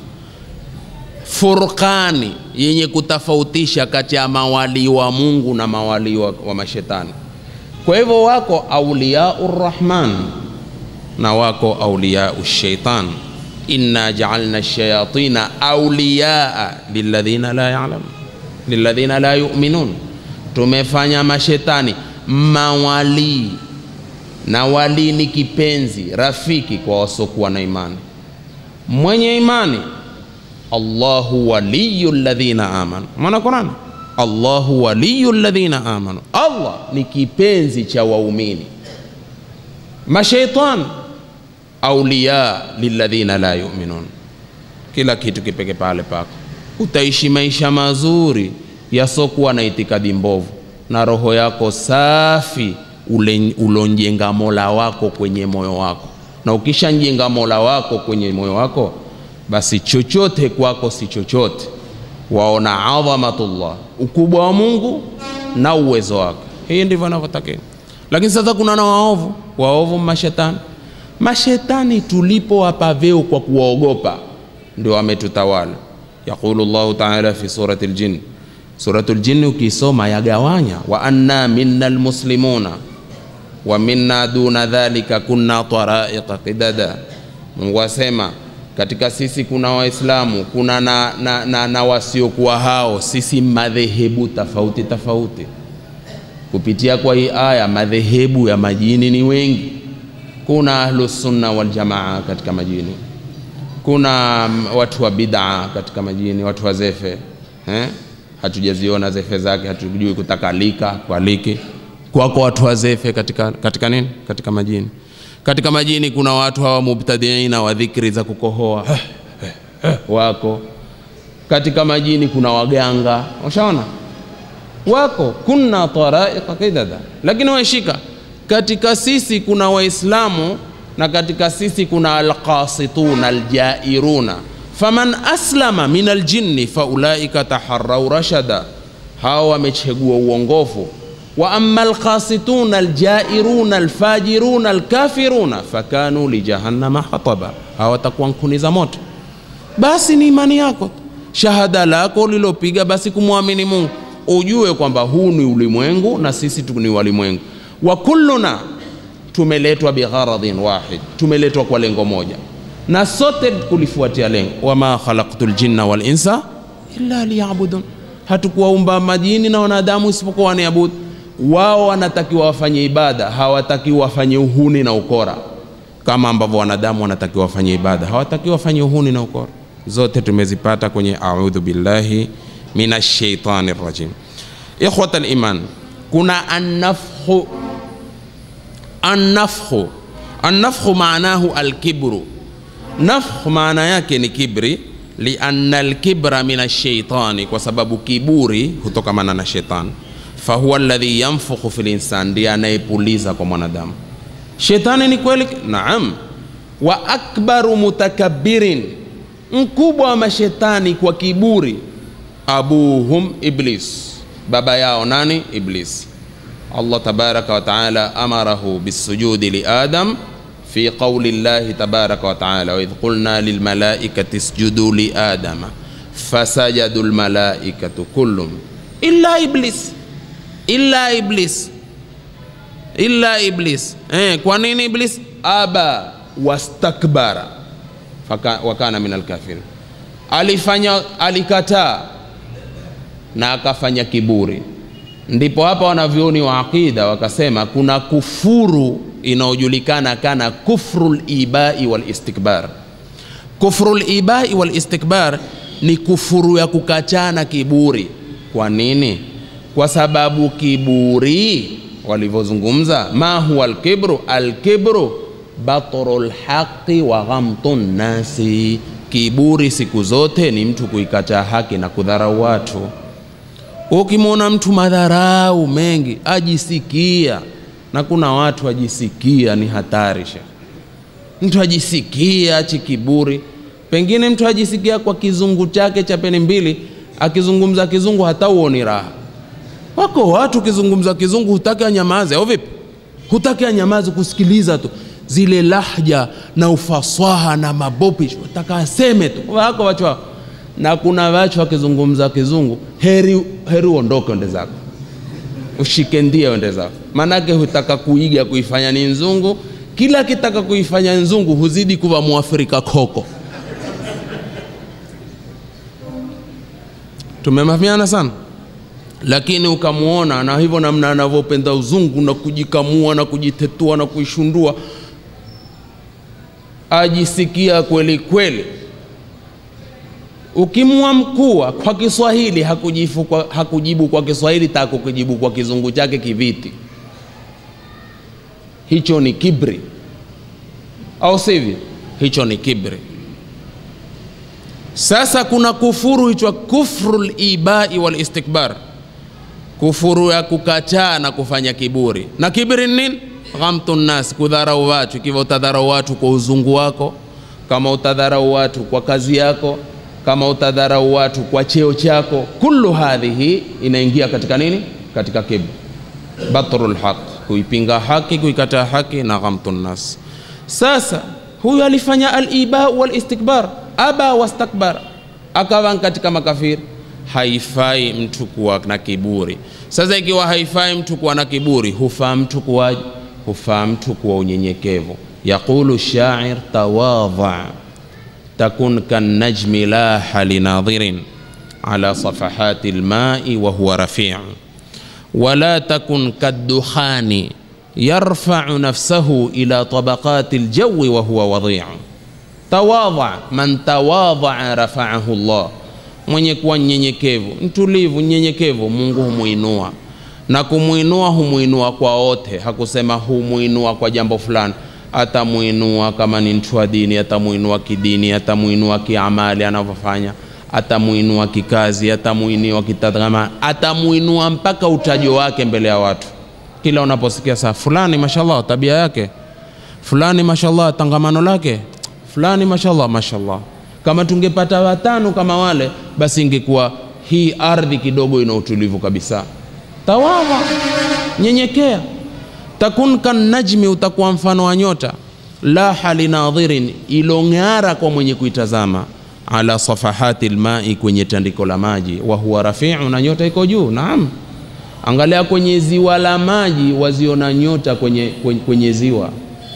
furqani yenye kutofautisha kati ya mawalii wa mungu na mawalii wa, wa mashetani kwa hivyo wako auliyau rrahman na wako auliyau shaitan inna jaalna shayatina auliyaa lilladhina la yalamun lilladhina la yuminun tumefanya mashetani mawalii na walii ni kipenzi rafiki kwa wasiokuwa na imani mwenye imani allahu waliyu ladhina amanu mwana qurani allahu waliyu ladhina amanu allah ni kipenzi cha waumini mashaitan auliya liladhina la yuminun kila kitu kipeke pale pako utaishi maisha mazuri yasokuwa na itikadi mbovu na roho yako safi ule- ulonjenga mola wako kwenye moyo wako na ukishanjenga mola wako kwenye moyo wako basi chochote kwako si chochote waona adhamatullah ukubwa wa mungu na uwezo wake hii ndivyo anavyotakiwa lakini sasa kuna na waovu waovu mashetani mashetani tulipowapa vyeo kwa kuwaogopa ndio wametutawala yaqulu llahu taala fi surati ljin suratu ljini ukisoma yagawanya wa anna minna lmuslimuna wa minna duna dhalika kunna taraiqa qidada mungu asema katika sisi kuna waislamu kuna na, na, na, na wasiokuwa hao sisi madhehebu tofauti tofauti kupitia kwa hii aya madhehebu ya majini ni wengi kuna ahlusunna waljamaa katika majini kuna mm, watu wa bid'a katika majini watu wa zefe eh? hatujaziona zefe zake hatujui kutakalika kwaliki kwako watu wa zefe katika, katika nini katika majini katika majini kuna watu hawa mubtadiina wa dhikri za kukohoa wako katika majini kuna waganga ushaona wako kunna taraiqa qidada lakini washika katika sisi kuna waislamu na katika sisi kuna alqasituna aljairuna faman aslama min aljinni faulaika taharau rashada hawa wamechagua uongofu wa ama alqasituna aljairuna alfajiruna alkafiruna fakanu lijahannama hataba hawa watakuwa nkuni za moto basi ni imani yako shahada lako lilopiga basi kumwamini mungu ujue kwamba huu ni ulimwengu na sisi tu ni walimwengu wa kulluna tumeletwa bigharadhin wahid tumeletwa kwa lengo moja na sote kulifuatia lengo wama khalaqtu ljinna walinsa illa liyabudun hatukuwaumba majini na wanadamu isipokuwa waniabudu wao wanatakiwa wafanye ibada hawatakiwa wafanye uhuni na ukora kama ambavyo wanadamu wanatakiwa wafanye ibada hawatakiwa wafanye uhuni na ukora zote tumezipata kwenye audhu billahi min ashaitani rajim ikhwata liman kuna annafhu annafhu annafhu maanahu alkibru nafkh maana yake ni kibri lianna alkibra min ashaitani kwa sababu kiburi hutokamana na shetani fahuwa alladhi yanfukhu fi linsan ndiye anayepuliza kwa mwanadamu shetani ni kweli naam wa akbaru mutakabbirin mkubwa wa mashetani kwa kiburi abuhum iblis baba yao nani iblis allah tabaraka wa taala amarahu bisujudi liadam fi qauli llahi tabaraka wa taala waidh qulna lilmalaikati isjudu liadama fasajadu lmalaikatu kullum illa iblis illa iblis illa iblis eh, kwa nini iblis aba wastakbara Faka, wakana min alkafirin alifanya alikataa na akafanya kiburi ndipo hapa wanavyoni wa aqida wakasema kuna kufuru inayojulikana kana kufru libai walistikbar kufru libai walistikbar ni kufuru ya kukataa na kiburi kwa nini kwa sababu kiburi walivyozungumza ma huwa alkibru alkibru batru lhaqi wa ghamtu nnasi kiburi siku zote ni mtu kuikataa haki na kudharau watu ukimwona mtu madharau mengi ajisikia na kuna watu ajisikia ni hatari shekh mtu ajisikia achi kiburi pengine mtu ajisikia kwa kizungu chake cha peni mbili akizungumza kizungu hata uoni raha wako watu ukizungumza kizungu hutaki anyamaze au vipi hutaki anyamaze kusikiliza tu zile lahja na ufasaha na mabopish wataka aseme tu wako wachu wako na kuna wachu wakizungumza kizungu heri heri uondoke ende zako ushike ndia ende zako maanake hutaka kuiga kuifanya ni nzungu kila kitaka kuifanya nzungu huzidi kuwa mwafrika koko tumemafiana sana lakini ukamwona na hivyo namna anavyopenda uzungu na kujikamua na kujitetua na kuishundua ajisikia kweli kweli ukimwa mkua kwa kiswahili hakujifu kwa, hakujibu kwa kiswahili tako kujibu kwa kizungu chake kiviti hicho ni kibri au sivyo hicho ni kibri sasa kuna kufuru hichwa kufru libai walistikbar kufuru ya kukataa na kufanya kiburi na kibri ni nini ghamtu nnas kudharau watu ikiwa utadharau watu kwa uzungu wako kama utadharau watu kwa kazi yako kama utadharau watu kwa cheo chako kullu hadhihi inaingia katika nini katika kibri batru lhaq kuipinga haki kuikataa haki na ghamtu nnas sasa huyu alifanya alibau walistikbar aba wastakbar akawa katika makafiri haifai mtu kuwa na kiburi sasa ikiwa haifai mtu kuwa na kiburi hufaa mtu kuwaje hufaa mtu kuwa unyenyekevu yaqulu shair tawadha takun kannajmi laha linadhirin ala safahati lmai wahuwa rafiu wala takun kaddukhani yarfau nafsahu ila tabaqati ljawi wahuwa wadhiu tawadha man tawadhaa rafaahu llah mwenye kuwa nyenyekevu mtulivu nyenyekevu mungu humwinua na kumwinua humwinua kwa wote hakusema humwinua kwa jambo fulani atamwinua kama ni mtu wa dini atamwinua kidini atamwinua kiamali anavyofanya atamwinua kikazi atamwinua kitazama atamwinua mpaka utajo wake mbele ya watu kila unaposikia saa fulani mashallah tabia yake fulani mashallah tangamano lake fulani mashallah mashallah kama tungepata watano kama wale basi ingekuwa hii ardhi kidogo ina utulivu kabisa tawadha nyenyekea takun kannajmi utakuwa mfano wa nyota laha linadhirin ilong'ara kwa mwenye kuitazama ala safahati lmai kwenye tandiko la maji wa huwa rafiu na nyota iko juu naam angalia kwenye ziwa la maji waziona nyota kwenye, kwenye, kwenye ziwa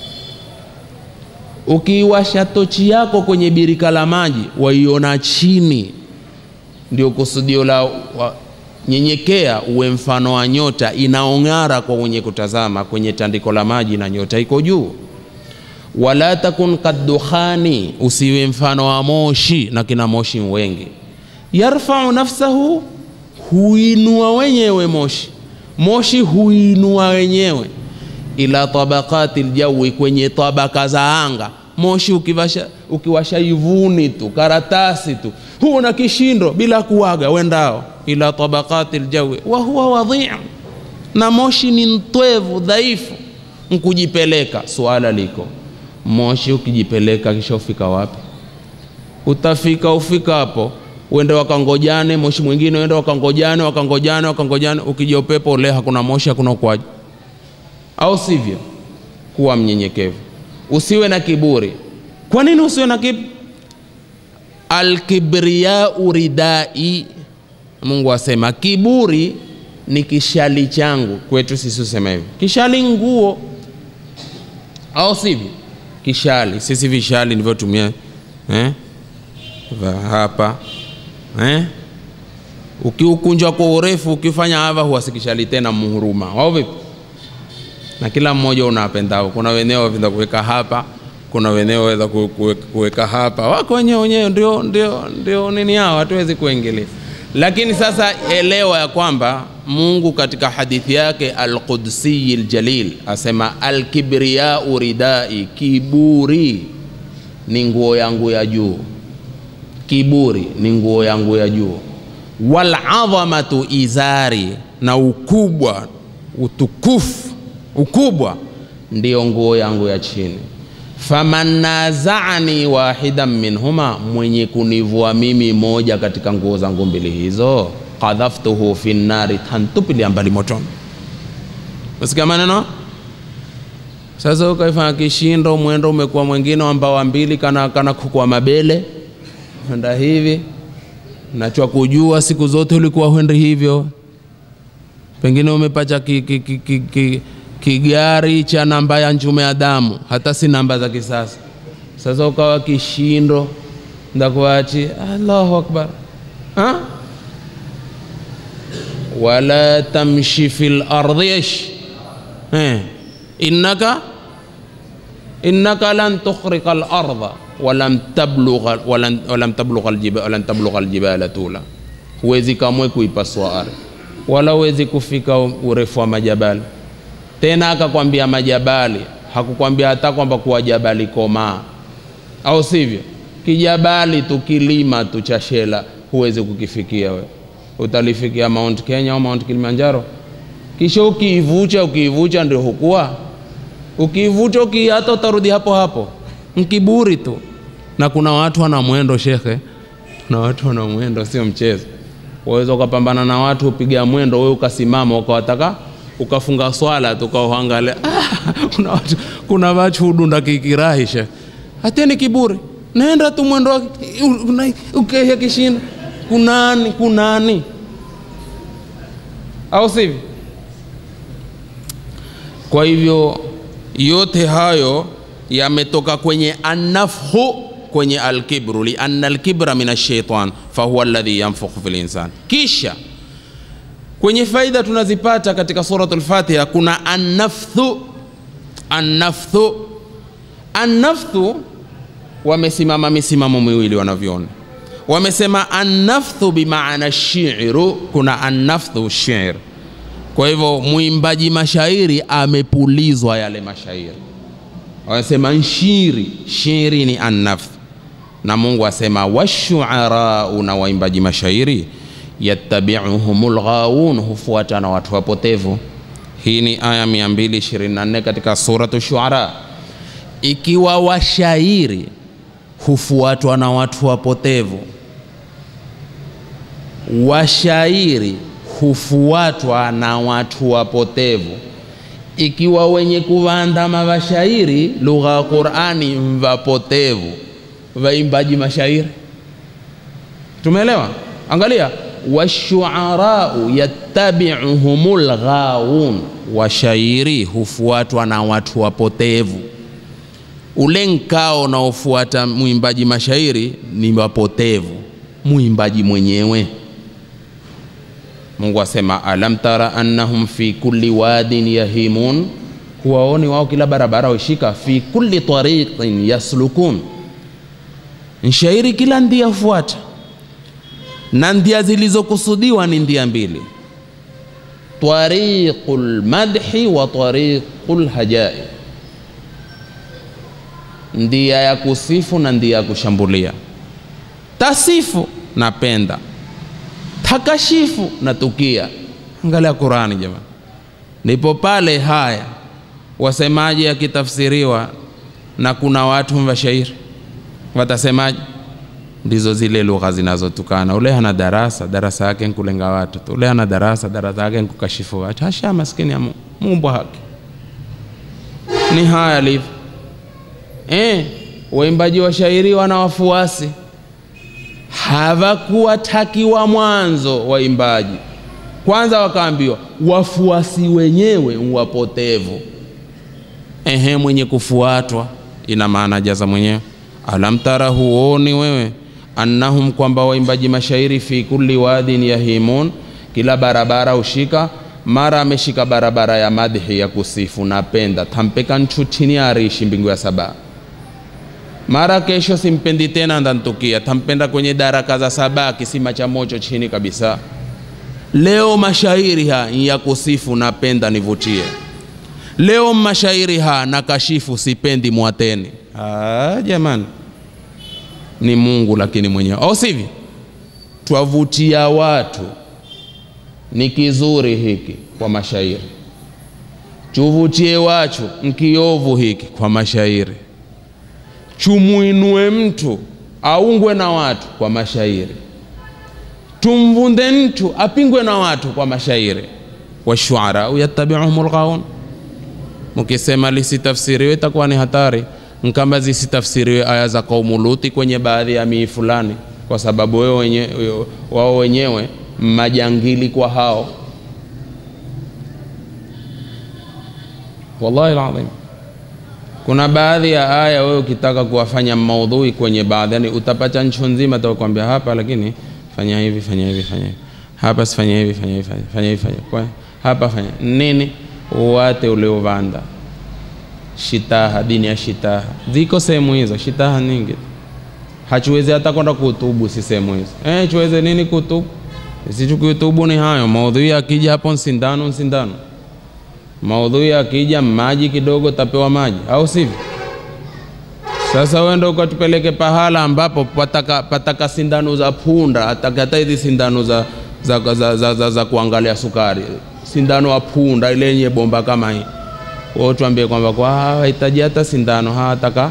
ukiiwasha tochi yako kwenye birika la maji waiona chini ndio kusudio la wa, nyenyekea uwe mfano wa nyota inaong'ara kwa mwenye kutazama kwenye tandiko la maji na nyota iko juu wala takun kaddukhani usiwe mfano wa moshi na kina moshi wengi yarfau nafsahu huinua wenyewe moshi moshi huinua wenyewe ila tabakati ljawi kwenye tabaka za anga moshi ukiwasha, ukiwasha ivuni tu karatasi tu huu na kishindo bila kuwaga wendao ila tabakati ljawi wahuwa wadhiu na moshi ni mtwevu dhaifu nkujipeleka suala liko moshi ukijipeleka kisha ufika wapi utafika ufika hapo uende wakangojane moshi mwingine uende wakangojane wakangojane wakangojane ukija upepo ule hakuna moshi hakuna ukwaji au sivyo kuwa mnyenyekevu usiwe na kiburi kwa nini usiwe na kiburi alkibriyau ridai mungu asema kiburi ni kishali changu kwetu sisi usema hivi kishali nguo au sivyo kishali sisi vishali ndivyotumia eh? va hapa eh? ukiukunja kwa urefu ukifanya hava huwasikishali tena muhuruma au vipi na kila mmoja unapendao kuna wenyewe wapenda kuweka hapa kuna wenyewe waweza ku- kuwe- kuweka hapa wako wenyewe wenyewe ndio, ndio, ndio nini yao hatuwezi kuingilia lakini sasa elewa ya kwamba mungu katika hadithi yake alqudsiyi ljalil asema alkibriyau ridai kiburi ni nguo yangu ya juu kiburi ni nguo yangu ya juu waladhamatu izari na ukubwa utukufu ukubwa ndiyo nguo yangu ya chini faman nazaani wahidan minhuma mwenye kunivua mimi moja katika nguo zangu mbili hizo qadhaftuhu fi nnari tantupilia mbali motoni usikia maneno sasa ukaifanya kishindo mwendo umekuwa mwingine wa mbawa mbili kana, kana kukua mabele enda hivi nachwa kujua siku zote ulikuwa huendi hivyo pengine umepacha ki, ki, ki, ki, ki, kigari cha namba ya njume ya damu hata si namba za kisasa sasa ukawa kishindo ndakuachi allahu akbar ha? wala tamshi fi lardhi ish eh. innaka innaka lan tukhriqa al-ardha walam tablugha walan, walam tablugha aljiba, walan tablugha aljibala tula, huwezi kamwe kuipasua ardhi wala huwezi kufika urefu wa majabali. Tena akakwambia majabali, hakukwambia hata kwamba kuwa jabali komaa, au sivyo? Kijabali tu kilima tu cha Shela huwezi kukifikia we, utalifikia Mount Kenya au Mount Kilimanjaro, kisha ukiivucha ukiivucha ndio hukua ukiivuta uki hata utarudi hapo hapo mkiburi tu na kuna watu wana mwendo shekhe na watu wana mwendo sio mchezo waweza ukapambana na watu upiga mwendo wewe ukasimama ukawataka ukafunga swala tu ukauangalia ah, kuna watu kuna watu hudunda kikirahi shekhe hateni kiburi nenda tu mwendo wake ukehe kishinda kunani kunani au sivyo kwa hivyo yote hayo yametoka kwenye annafhu kwenye alkibru lianna alkibra min alshaitan fahuwa alladhi yanfukhu fi linsan kisha kwenye faida tunazipata katika suratu lfatiha kuna annafthu annafthu annafthu wamesimama misimamo miwili wanavyoona wamesema annafthu bimaana shiru kuna annafthu shir kwa hivyo mwimbaji mashairi amepulizwa yale mashairi wanasema nshiri shiri ni annafth na mungu asema washuarau na waimbaji mashairi yattabiuhum lghawun hufuata na watu wapotevu hii ni aya 224 katika suratu shuara ikiwa washairi hufuatwa na watu wapotevu washairi hufuatwa na watu wapotevu ikiwa wenye kuwaandama washairi lugha ya Qur'ani mvapotevu vaimbaji mashairi tumeelewa angalia washuarau yattabiuhumul ghawun washairi hufuatwa na watu wapotevu ule nkao unaofuata mwimbaji mashairi ni wapotevu mwimbaji mwenyewe Mungu asema alam tara annahum fi kulli wadin yahimun, huwaoni wao kila barabara washika, fi kulli tariqin yaslukun, nshairi kila ndia fuata, na ndia zilizokusudiwa ni ndia mbili, tariqul madhi wa tariqul hajai. ndia ya kusifu na ndia ya kushambulia tasifu napenda takashifu natukia angalia qurani jamani ndipo pale haya wasemaji yakitafsiriwa na kuna watu washairi watasemaje ndizo zile lugha zinazotukana ule hana darasa darasa yake nkulenga watu tu ule hana darasa darasa yake nkukashifu watu hasha maskini ya Mungu mumbwa haki ni haya alivyo eh, waimbaji wa shairi wana wafuasi hawakuwatakiwa mwanzo waimbaji kwanza wakaambiwa wafuasi wenyewe wapotevu ehe mwenye kufuatwa ina maana jaza mwenyewe alam tara huoni wewe annahum kwamba waimbaji mashairi fi kulli wadin yahimun kila barabara ushika mara ameshika barabara ya madhi ya kusifu napenda tampeka nchu chini ya arishi mbingu ya saba mara kesho simpendi tena ndantukia tampenda kwenye daraka za saba kisima cha mocho chini kabisa leo mashairi ha ya kusifu napenda nivutie leo mashairi ha na kashifu sipendi mwateni ah, jamani ni mungu lakini mwenyewe au sivyo twavutia watu ni kizuri hiki kwa mashairi chuvutie wachu nkiovu hiki kwa mashairi chumuinue mtu aungwe na watu kwa mashairi tumvunde mtu apingwe na watu kwa mashairi washuarau yattabiuhum lghaun mkisema lisitafsiriwe itakuwa ni hatari nkamba zisitafsiriwe aya za kaumu Luti kwenye baadhi ya mii fulani, kwa sababu wewe wenye, wao wenyewe majangili kwa hao. Wallahi alazim, kuna baadhi ya aya wewe ukitaka kuwafanya maudhui kwenye baadhi, yani utapata nchi nzima atakwambia hapa, lakini fanya hivi fanya hivi fanya hivi hapa, sifanya hivi fanya hivi fanya hivi fanya kwa hapa fanya nini, uwate uliovanda shitaha, dini ya shitaha ziko sehemu hizo, shitaha nyingi. Hachuwezi hata kwenda kutubu, si sehemu hizo eh, chuweze nini kutubu? Sisi kutubu ni hayo maudhui. Akija hapo nsindano, nsindano maudhui akija maji kidogo tapewa maji, au sivyo? Sasa wenda ukatupeleke pahala ambapo pataka, pataka sindano za punda, atakata hizi sindano za, za, za, za, za, za, za kuangalia sukari, sindano ya punda ile yenye bomba kama hii wao tuambie kwamba kwa hawahitaji hata sindano, hawataka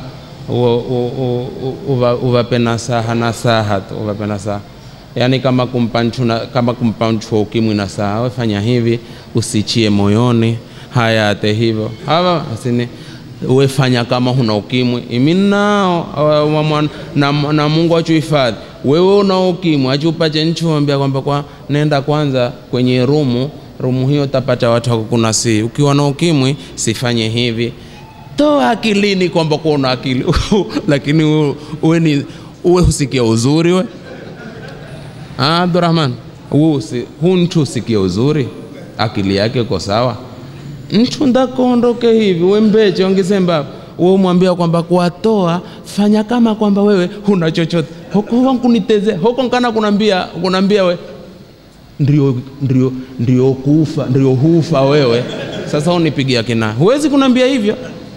uvape nasaha nasaha tu, uvape nasaha yaani kama kumpa mtu na- kama kumpa mtu wa ukimwi nasaha, wewe fanya hivi, usichie moyoni haya ate hivyo hawa asini we fanya kama huna ukimwi imi nao awa- wa- mwan- na, na Mungu achuhifadhi wewe una ukimwi achupache nchi wambia kwamba kwa nenda kwanza kwenye rumu rumu hiyo utapata watu wakukunasii ukiwa na ukimwi sifanye hivi toa akilini kwamba kuwa una akili lakini uwe- uwe ni uwe husikia uzuri we Ah, Abdurrahman huu usi- huu mtu usikie uzuri akili yake iko sawa mtu ndakondoke hivi we mbeche ongisemba we umwambia kwamba kuwatoa fanya kama kwamba wewe huna chochote hoko wankuniteze hoko nkana kunambia kunambia we ndio, ndio, ndio kufa ndio hufa wewe sasa unipigia kina huwezi kunambia hivyo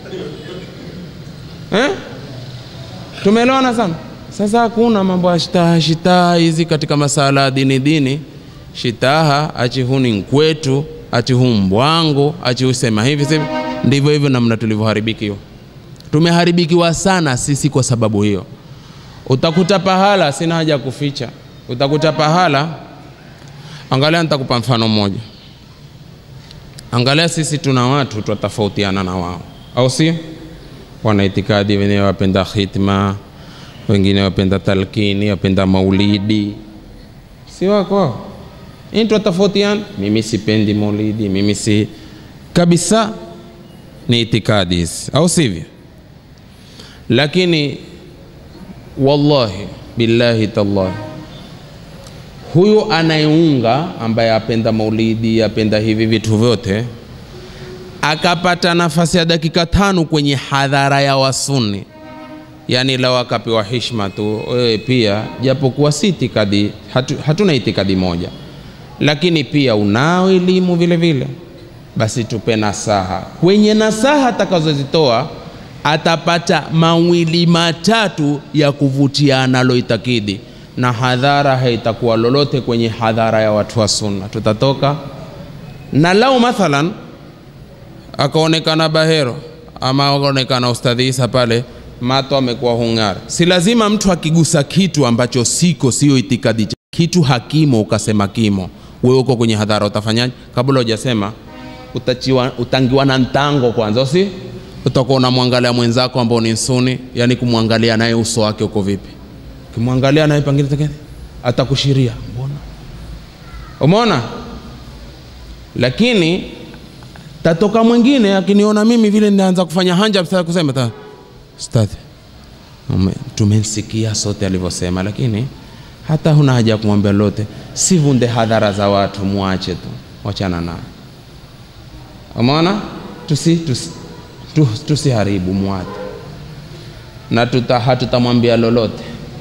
eh? tumeelewana sana sasa hakuna mambo ya shitaha shitaha hizi katika masala ya dini dini shitaha achi huni nkwetu achi hu mbwangu achi husema hivi sivi ndivyo hivyo namna tulivyoharibikiwa tumeharibikiwa sana sisi kwa sababu hiyo utakuta pahala sina haja ya kuficha utakuta pahala angalia nitakupa mfano mmoja angalia sisi tuna watu twatofautiana na wao au sio wana itikadi wenyewe wapenda khitma wengine wapenda talkini wapenda maulidi si wako hao? Hii twatofautiana mimi sipendi maulidi mimi si kabisa ni itikadi hizi au sivyo lakini wallahi billahi tallahi huyu anayeunga ambaye apenda maulidi apenda hivi vitu vyote akapata nafasi ya dakika tano kwenye hadhara ya wasuni yani lao akapewa hishma tu wewe pia japokuwa si itikadi hatu, hatuna itikadi moja lakini pia unao elimu vile vile basi tupe nasaha kwenye nasaha atakazozitoa atapata mawili matatu ya kuvutia analoitakidi na hadhara haitakuwa lolote kwenye hadhara ya watu wa sunna tutatoka na lau mathalan akaonekana bahero ama akaonekana ustadhi Isa pale mato amekuwa hung'ara si lazima mtu akigusa kitu ambacho siko sio itikadi cha- kitu hakimo ukasema kimo wewe uko kwenye hadhara utafanyaje kabla hujasema utachiwa, utangiwa na ntango kwanza usi utakuwa unamwangalia mwenzako ambao ni nsuni yani kumwangalia naye uso wake uko vipi ukimwangalia naye pengine tekene, atakushiria mbona umeona lakini tatoka mwingine akiniona mimi vile ninaanza kufanya hanja sasa kusema ta stadhi ume- tumemsikia sote alivyosema lakini hata huna haja ya kumwambia lolote sivunde hadhara za watu muache tu wachana naye umeona tusi, tusi, tu, tusiharibu mwate na tuta, hatutamwambia lolote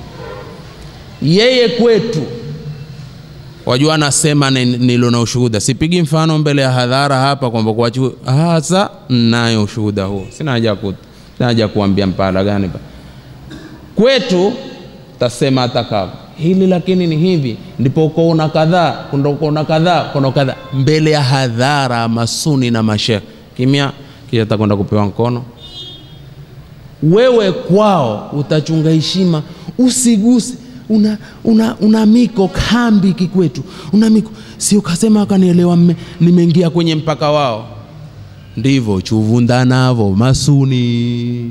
yeye kwetu wajua anasema ni- nilo na ushuhuda sipigi mfano mbele ya hadhara hapa kwamba kuachu hasa nayo ushuhuda huo sina haja ya ku- sina haja ya kuambia mpala gani pa kwetu tasema atakavyo hili lakini ni hivi ndipo ukoona kadhaa kuna ukoona kadhaa kuna kadhaa mbele ya hadhara masuni na mashekh kimya kisha takwenda kupewa mkono wewe kwao utachunga heshima usiguse una, una, una miko kambi kikwetu una miko si ukasema akanielewa mme- nimeingia kwenye mpaka wao ndivyo chuvunda navo masuni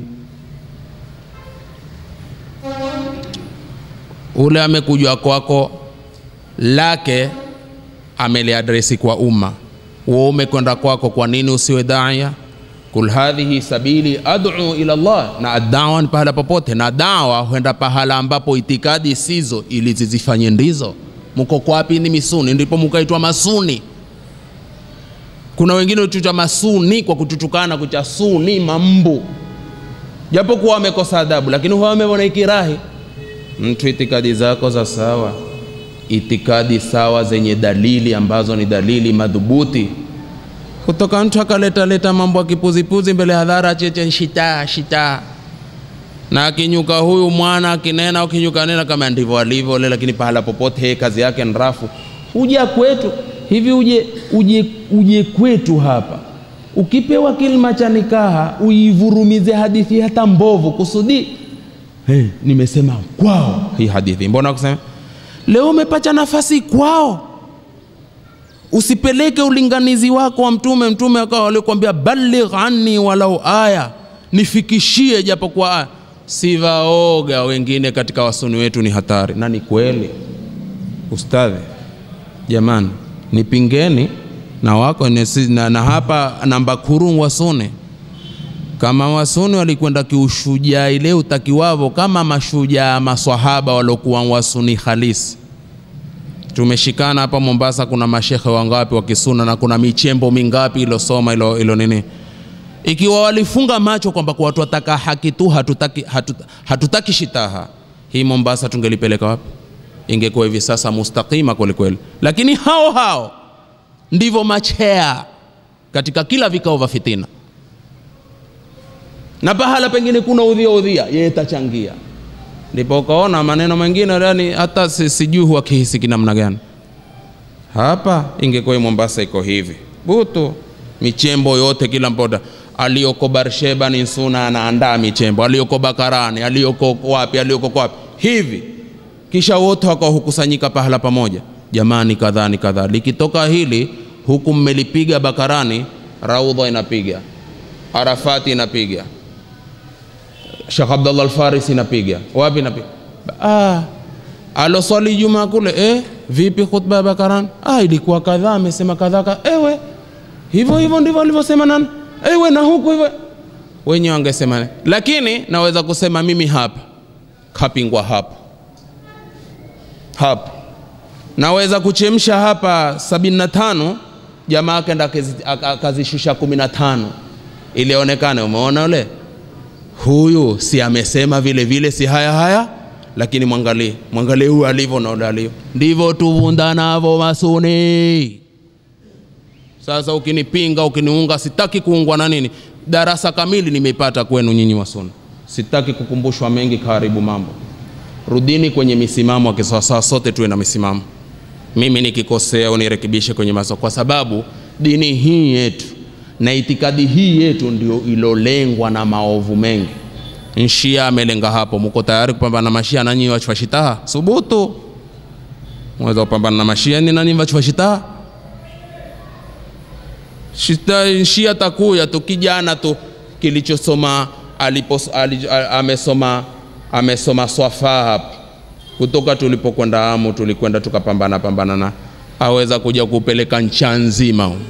ule amekujwa kwako lake ameliadresi kwa umma wewe umekwenda kwako kwa nini usiwe daia kul hadhihi sabili ad'u ila Allah na adawa ni pahala popote na dawa huenda pahala ambapo itikadi sizo ili zizifanye ndizo mko kwapi ni misuni ndipo mkaitwa masuni kuna wengine huchucha masuni kwa kututukana kucha suni mambu japo kuwa wamekosa adabu lakini huwa wameona ikirahi mtu itikadi zako za sawa itikadi sawa zenye dalili ambazo ni dalili madhubuti kutoka mtu akaleta leta mambo ya kipuzipuzi mbele ya hadhara cheche shita shita na akinyuka huyu mwana akinena akinyuka nena kama ndivyo alivyo le lakini pahala popote yeye kazi yake ni rafu huja kwetu hivi uje, uje, uje kwetu hapa ukipewa kilima cha nikaha uivurumize hadithi hata mbovu kusudi hey, nimesema kwao hii hadithi mbona kusema leo umepacha nafasi kwao usipeleke ulinganizi wako wa mtume mtume akawa alikwambia baligh anni walau aya nifikishie japo kwa aya sivaoga wengine katika wasuni wetu ni hatari na ni kweli ustadhi jamani nipingeni na wako nesi, na, na hapa namba kuru wasuni kama wasuni walikwenda kiushujaa ile utakiwavo kama mashujaa maswahaba waliokuwa wasuni halisi tumeshikana hapa Mombasa, kuna mashekhe wangapi wa kisuna na kuna michembo mingapi ilosoma ilo, ilo nini, ikiwa walifunga macho kwamba kwa watu wataka haki tu, hatutaki, hatutaki, hatutaki shitaha, hii Mombasa tungelipeleka wapi? Ingekuwa hivi sasa mustakima kwelikweli, lakini hao hao ndivyo machea katika kila vikao vya fitina, na pahala pengine kuna udhia udhia, yeye tachangia ndipo ukaona maneno mengine yani hata si- sijui huwa kihisi kinamna gani. Hapa ingekuwa hii Mombasa iko hivi butu, michembo yote kila mpoda aliyoko Barsheba ni Nsuna anaandaa michembo, aliyoko Bakarani, aliyoko wapi, aliyoko wapi hivi, kisha wote wakahukusanyika pahala pamoja, jamani, kadhaa ni kadhaa. Likitoka hili huku mmelipiga Bakarani, Raudha inapiga, Arafati inapiga Sheikh Abdullah Al-Farisi inapiga wapi inapiga ah, aloswali juma kule eh, vipi khutba ya Bakaran? Ah, ilikuwa kadhaa, amesema kadhaa ka, ewe hivyo hivyo ndivyo alivyosema nani, ewe na huku hivyo wenyewe wangesema nini? Lakini naweza kusema mimi hapa kapingwa hapo hapo, naweza kuchemsha hapa sabini na tano jamaa akenda akazi- aka- akazishusha kumi na tano ili aonekane, umeona ule huyu si amesema vile vile, si haya haya, lakini mwangalie mwangalie huyu alivyo na ule alivyo, ndivyo tuvundanavo masuni. Sasa ukinipinga ukiniunga, sitaki kuungwa na nini, darasa kamili nimeipata kwenu nyinyi wa sunna sitaki kukumbushwa mengi kaharibu mambo rudini kwenye misimamo akisawasawa sote tuwe na misimamo mimi nikikosea unirekebishe kwenye maso kwa sababu dini hii yetu na itikadi hii yetu ndio ilolengwa na maovu mengi nshia amelenga hapo mko tayari kupambana na mashia nanyi wachwashitaha subutu mweza kupambana na mashia ni nani wachwashitaha Shita- shia takuya tu kijana tu kilichosoma alipos, ali, a- amesoma amesoma swafaa hapa kutoka tulipokwenda amu tulikwenda tukapambana pambana na aweza kuja kupeleka ncha nzima humu.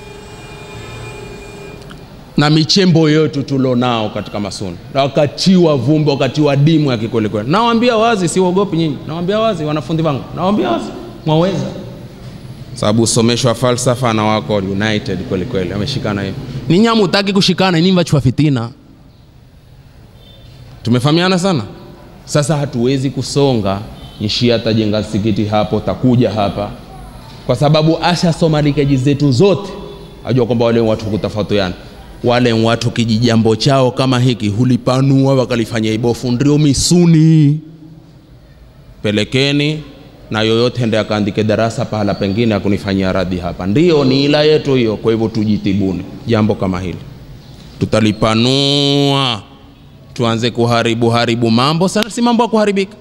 na michembo yetu tulonao katika masuni na wakatiwa vumbi wakatiwa dimu ya kikwelikweli nawambia wazi siwaogopi nyinyi nawambia wazi wanafunzi wangu nawambia wazi mwaweza sababu usomesho wa falsafa na wako united kweli kweli ameshikana hiyo ninyi hamutaki kushikana ninyi vachwa fitina tumefahamiana sana sasa hatuwezi kusonga nchi atajenga msikiti hapo takuja hapa kwa sababu ashasoma likeji zetu zote ajua kwamba wale watu kutafautiana wale watu kijijambo chao kama hiki hulipanua wakalifanya ibofu ndio misuni pelekeni na yoyote ende akaandike darasa pahala pengine akunifanyia radhi hapa ndio ni ila yetu hiyo kwa hivyo tujitibuni jambo kama hili tutalipanua tuanze kuharibu haribu mambo sana si mambo ya kuharibika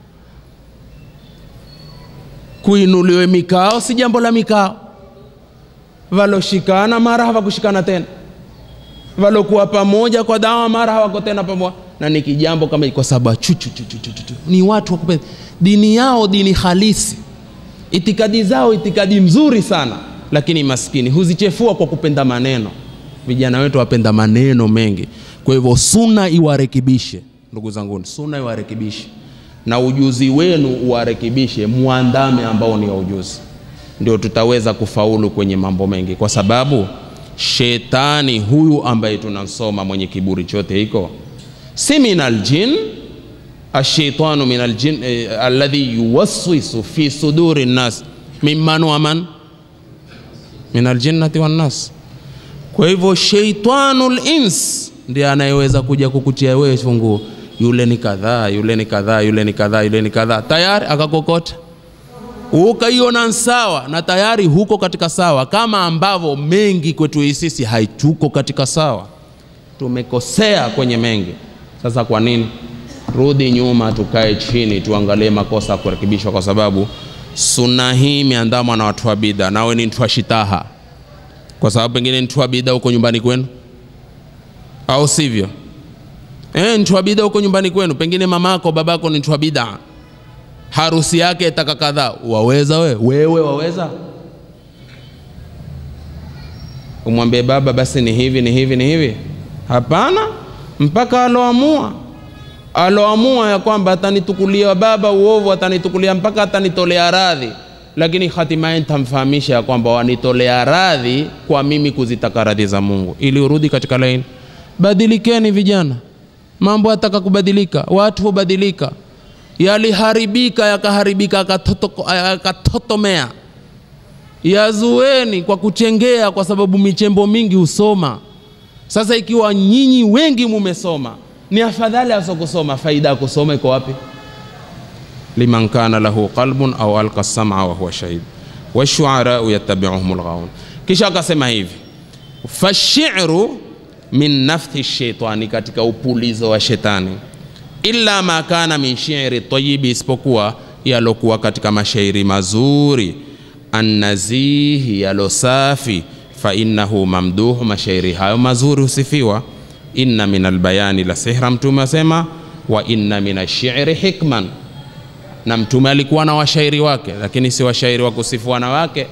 kuinuliwe mikao si jambo la mikao valoshikana mara hawakushikana tena valokuwa pamoja kwa dawa mara hawako tena pamoja na ni kijambo kama hiki, kwa sababu chu, chu, chu, chu, chu, chu, chu. ni watu wakupenda dini yao dini halisi itikadi zao itikadi mzuri sana lakini maskini huzichefua kwa kupenda maneno vijana wetu wapenda maneno mengi kwa hivyo suna iwarekebishe ndugu zanguni suna iwarekebishe na ujuzi wenu uwarekebishe muandame ambao ni wa ujuzi ndio tutaweza kufaulu kwenye mambo mengi kwa sababu shetani huyu ambaye tunamsoma mwenye kiburi chote hiko si min aljin ashaitanu min aljin eh, alladhi yuwaswisu fi suduri nnas mimman wa man min aljinnati wannas kwa hivyo sheitanul ins ndiye anayeweza kuja kukutia wewe funguo yule ni kadhaa yule ni kadhaa yule ni kadhaa yule ni kadhaa tayari akakokota ukaiona sawa na tayari huko katika sawa kama ambavyo mengi kwetu hii sisi haituko katika sawa tumekosea kwenye mengi sasa kwa nini rudi nyuma tukae chini tuangalie makosa ya kurekebishwa kwa sababu suna hii imeandamwa na watu wa bida nawe ni mtu wa shitaha kwa sababu pengine ni mtu wa bida huko nyumbani kwenu au sivyo e, mtu wa bida huko nyumbani kwenu pengine mamako babako ni mtu wa bida harusi yake taka kadhaa waweza we wewe waweza umwambie baba basi ni hivi ni hivi ni hivi hapana mpaka aloamua aloamua ya kwamba atanitukulia baba uovu atanitukulia mpaka atanitolea radhi lakini hatimaye nitamfahamisha ya kwamba wanitolea radhi kwa mimi kuzitaka radhi za mungu ili urudi katika laini badilikeni vijana mambo yataka kubadilika watu hubadilika yaliharibika yakaharibika yakatoto- yakatotomea yazueni kwa kuchengea kwa sababu michembo mingi husoma sasa ikiwa nyinyi wengi mumesoma ni afadhali asokusoma faida ya kusoma iko wapi liman kana lahu qalbun au alqa sama wa huwa shahid washuarau yattabiuhum lghaun kisha akasema hivi fashiru min nafthi shaitani katika upulizo wa shetani illa ma kana min shi'ri tayibi isipokuwa yalokuwa katika mashairi mazuri annazihi yalo safi fa innahu mamduhu mashairi hayo mazuri husifiwa inna min albayani la sihra mtume asema wa inna min ashiri hikman na mtume alikuwa na washairi wake lakini si washairi wa kusifu wanawake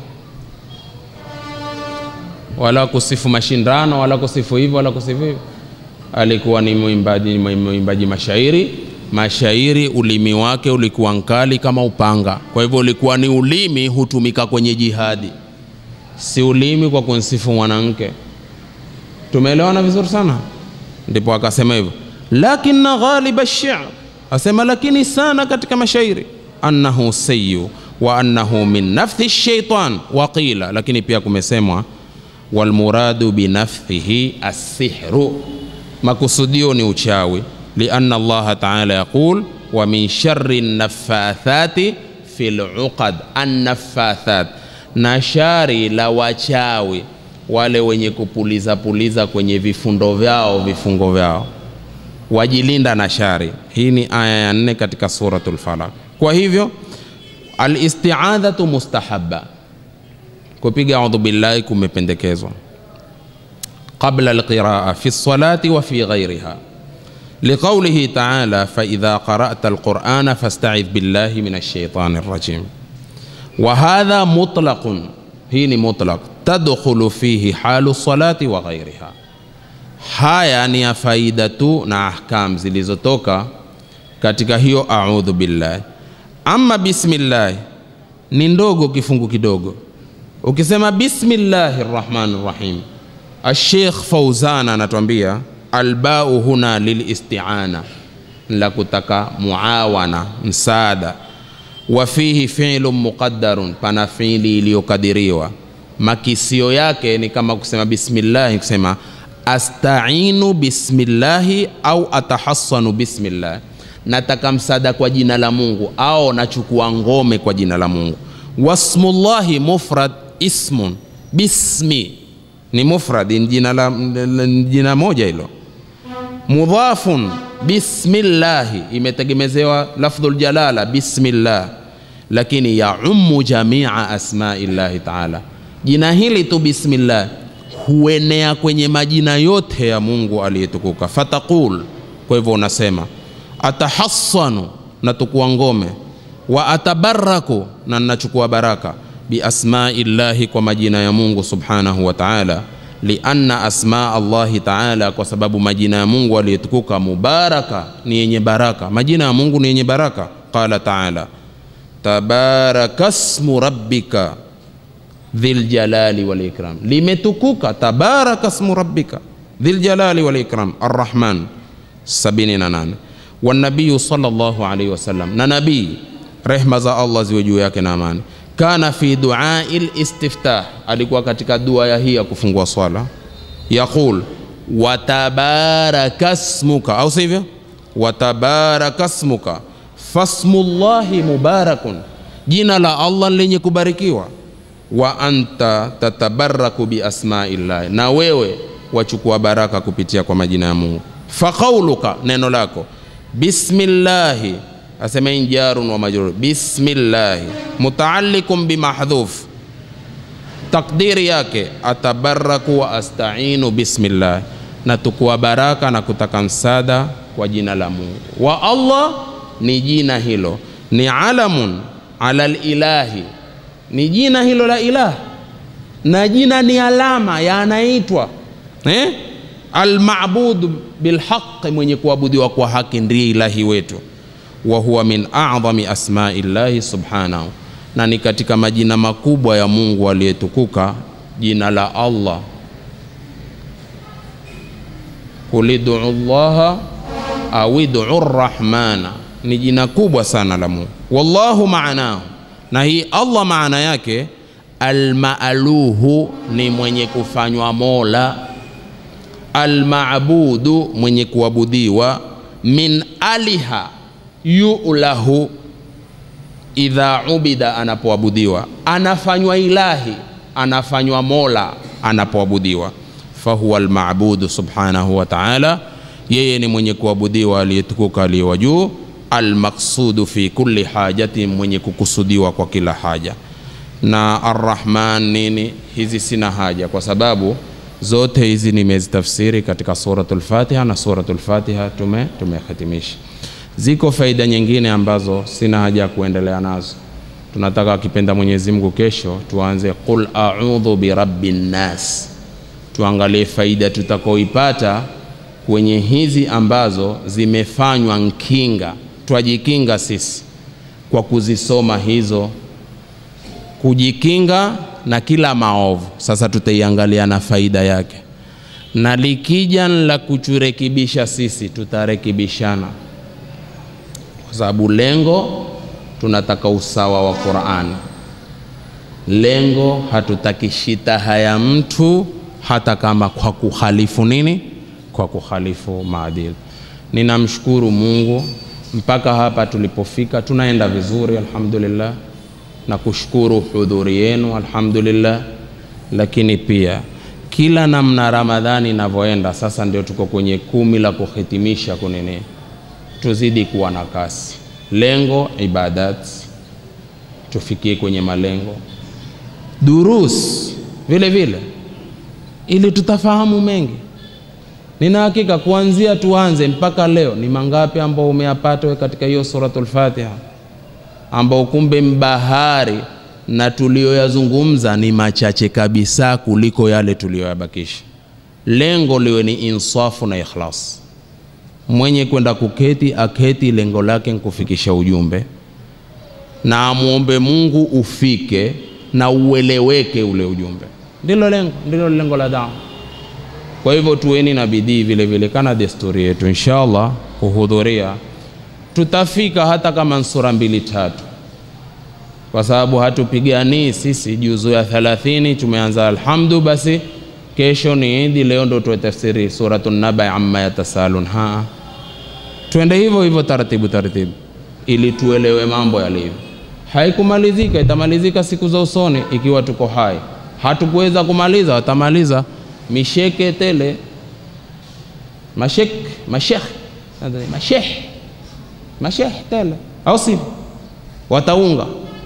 wala kusifu mashindano wala kusifu hivyo wala kusifu hivyo alikuwa ni mwimbaji mwimbaji mashairi mashairi ulimi wake ulikuwa nkali kama upanga kwa hivyo ulikuwa ni ulimi hutumika kwenye jihadi si ulimi kwa kunsifu mwanamke tumeelewana vizuri sana ndipo akasema hivyo lakina ghaliba shir asema lakini sana katika mashairi annahu sayu wa annahu min nafthi shaitan waqila lakini pia kumesemwa walmuradu binafthihi assihru, makusudio ni uchawi. Lianna Allaha taala yaqul wa min shari naffathati fil uqad, annaffathat, na shari la wachawi wale wenye kupuliza puliza kwenye vifundo vyao vifungo vyao, wajilinda na shari. Hii ni aya ya nne katika suratul Falaq. Kwa hivyo alistiadhatu mustahabba, kupiga audhu billahi kumependekezwa qabla alqiraa fi lsalati wa fi ghairiha liqaulihi taala faidha qara'ta alqurana fastaidh billahi min alshaitani rrajim wa hadha mutlaqun, hii ni mutlaq tadkhulu fihi halu salati wa ghairiha. Haya ni ya faida tu na ahkam zilizotoka katika hiyo audhu billahi. Ama bismillah ni ndogo, kifungu kidogo. Ukisema bismillahi rrahmani rrahim, Alsheikh Fauzan anatuambia albau huna lilistiana, la kutaka muawana, msaada. Wa fihi fi'lun muqaddarun, pana fiili iliyokadiriwa makisio yake ni kama kusema bismillahi, kusema astainu bismillahi au atahassanu bismillahi, nataka msaada kwa jina la Mungu au nachukua ngome kwa jina la Mungu. Wasmullahi mufrad ismun, bismi ni mufrad, ni jina, la, ni jina moja hilo. Mudhafun bismillahi, imetegemezewa lafdhul jalala bismillah, lakini yaummu jamia asmaillahi taala Jina hili tu bismillah huenea kwenye majina yote ya Mungu aliyetukuka. Fataqul, kwa hivyo unasema atahassanu, natukua ngome, wa atabaraku, na nachukua baraka, biasmaillahi, kwa majina ya Mungu subhanahu wa ta'ala. Lianna asma Allahi ta'ala, kwa sababu majina ya Mungu aliyetukuka mubaraka, ni yenye baraka. Majina ya Mungu ni yenye baraka. Qala ta'ala tabarakasmu rabbika dhil jalali wal ikram, limetukuka tabaraka smu rabbika dhil jalali wal ikram arrahman 78 wa nabiyu sallallahu alayhi wasallam, na nabii rehma za Allah ziwe juu yake na amani, kana fi duai listiftah, alikuwa katika dua ya hii ya kufungua swala, yaqul watabaraka smuka, au sivyo? Watabaraka smuka fasmullahi mubarakun, jina la Allah lenye kubarikiwa wa anta tatabaraku biasmaillahi, na wewe wachukua baraka kupitia kwa majina ya Mungu. Faqauluka, neno lako bismillahi, asema injarun wa majrur, bismillahi mutaallikum bimahdhuf, takdiri yake atabaraku wa astainu bismillahi, na tukua baraka na kutaka msaada kwa jina la Mungu. Wa Allah ni jina hilo, ni alamun ala lilahi ni jina hilo la ilah na jina ni alama ya anaitwa eh? Almabudu bilhaqi, mwenye kuabudiwa kwa haki ndiye ilahi wetu. Wa huwa min a'dhami asmai llahi subhanahu, na ni katika majina makubwa ya Mungu aliyetukuka jina la Allah. Kulidu llaha au idu rrahmana, ni jina kubwa sana la Mungu. Wallahu maanahu na hii Allah maana yake almaaluhu ni mwenye kufanywa mola, almaabudu mwenye kuabudiwa, min aliha yulahu, idha ubida, anapoabudiwa, anafanywa ilahi, anafanywa mola anapoabudiwa. Fahuwa almabudu subhanahu wa ta'ala, yeye ni mwenye kuabudiwa aliyetukuka aliye wa juu almaqsudu fi kulli hajati, mwenye kukusudiwa kwa kila haja. Na arrahman nini? Hizi sina haja, kwa sababu zote hizi nimezitafsiri katika suratul Fatiha na suratul Fatiha tume tumehitimisha. Ziko faida nyingine ambazo sina haja ya kuendelea nazo. Tunataka akipenda Mwenyezi Mungu, kesho tuanze qul a'udhu birabbin nas, tuangalie faida tutakaoipata kwenye hizi ambazo zimefanywa nkinga twajikinga sisi kwa kuzisoma hizo, kujikinga na kila maovu. Sasa tutaiangalia na faida yake, na likija la kuchurekebisha sisi, tutarekebishana kwa sababu lengo tunataka usawa wa Qur'ani. Lengo hatutaki shitaha ya mtu hata kama kwa kuhalifu nini kwa kuhalifu maadili ninamshukuru mungu mpaka hapa tulipofika tunaenda vizuri alhamdulillah na kushukuru hudhuri yenu alhamdulillah lakini pia kila namna ramadhani inavyoenda sasa ndio tuko kwenye kumi la kuhitimisha kunini tuzidi kuwa na kasi lengo ibadat tufikie kwenye malengo durus vile vile ili tutafahamu mengi nina hakika kuanzia tuanze mpaka leo ni mangapi ambao umeyapata we katika hiyo suratul fatiha ambao kumbe mbahari na tuliyoyazungumza ni machache kabisa kuliko yale tuliyoyabakisha lengo liwe ni insafu na ikhlas mwenye kwenda kuketi aketi lengo lake nkufikisha ujumbe na amwombe mungu ufike na ueleweke ule ujumbe ndilo lengo ndilo lengo la dawa kwa hivyo tuweni na bidii vile vile kana desturi yetu inshallah kuhudhuria tutafika hata kama ni sura mbili tatu kwa sababu hatupiganii sisi juzu ya 30 tumeanza alhamdu basi kesho ni idi leo ndo tuwe tafsiri suratu naba amma yatasalun ha twende hivyo hivyo taratibu taratibu ili tuelewe mambo yalivyo haikumalizika itamalizika siku za usoni ikiwa tuko hai hatukuweza kumaliza watamaliza misheke tele mashek mashekh nadhani mashekh mashekh tele au sivyo wataunga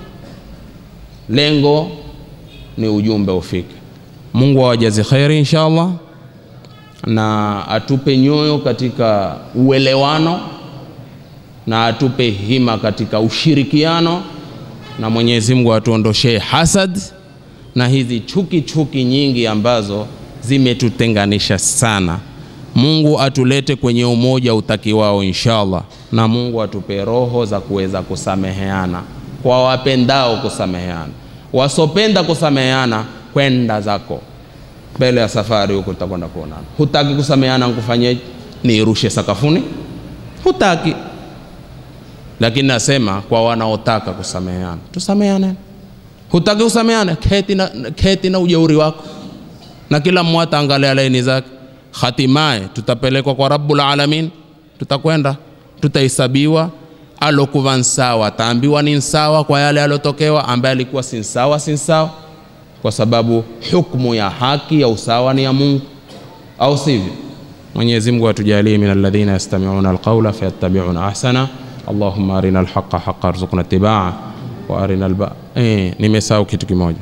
lengo ni ujumbe ufike mungu awajazi kheri insha allah na atupe nyoyo katika uelewano na atupe hima katika ushirikiano na mwenyezi mungu atuondoshee hasad na hizi chuki chuki nyingi ambazo zimetutenganisha sana mungu atulete kwenye umoja utakiwao inshallah na mungu atupe roho za kuweza kusameheana kwa wapendao kusameheana wasopenda kusameheana kwenda zako mbele ya safari huku tutakwenda kuonana hutaki kusameheana nkufanyeje niirushe sakafuni hutaki lakini nasema kwa wanaotaka kusameheana tusameheane hutaki kusameheana keti na, keti na ujeuri wako na kila mmoja angalia laini zake hatimaye tutapelekwa kwa rabbul alamin tutakwenda tutahesabiwa alokuva nsawa ataambiwa ni nsawa kwa yale alotokewa ambaye alikuwa si nsawa si nsawa kwa sababu hukmu ya haki ya usawa ni ya mungu au sivyo mwenyezi mungu atujalie min alladhina yastamiuna alqaula fayattabiuna ahsana allahumma arina alhaqa haqa arzuqna itibaa wa arina alba eh, nimesahau kitu kimoja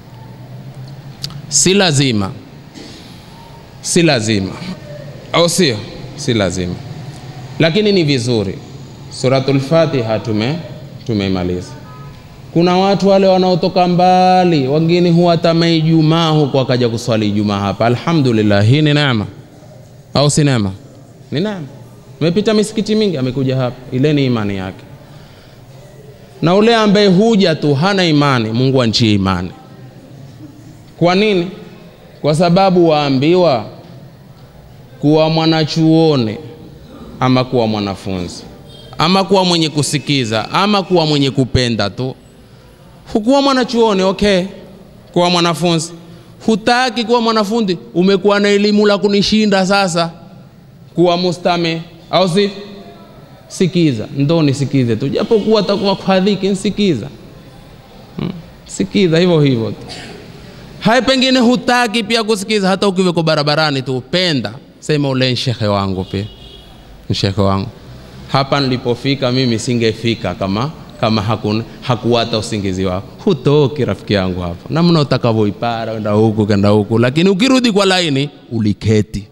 si lazima si lazima au sio si lazima lakini ni vizuri suratul fatiha tume tumeimaliza kuna watu wale wanaotoka mbali wengine huwatama ijumaa huko wakaja kuswali ijumaa hapa alhamdulillah hii ni neema au si neema ni neema imepita misikiti mingi amekuja hapa ile ni imani yake na ule ambaye huja tu hana imani mungu anchie imani kwa nini kwa sababu waambiwa kuwa mwanachuoni ama kuwa mwanafunzi ama kuwa mwenye kusikiza ama kuwa mwenye kupenda tu hukuwa mwanachuoni okay kuwa mwanafunzi hutaki kuwa mwanafunzi umekuwa na elimu la kunishinda sasa kuwa mustame au si sikiza ndo nisikize tu japokuwa takuwa kwa dhiki nsikiza hmm. sikiza hivyo hivyo tu hai pengine hutaki pia kusikiza hata ukiweko barabarani tu penda sema ule nshekhe wangu pia nshekhe wangu hapa nilipofika mimi singefika kama kama hakun, hakuwata usingizi wako hutoki rafiki yangu hapo namna utakavyoipara enda huku kenda huku lakini ukirudi kwa laini uliketi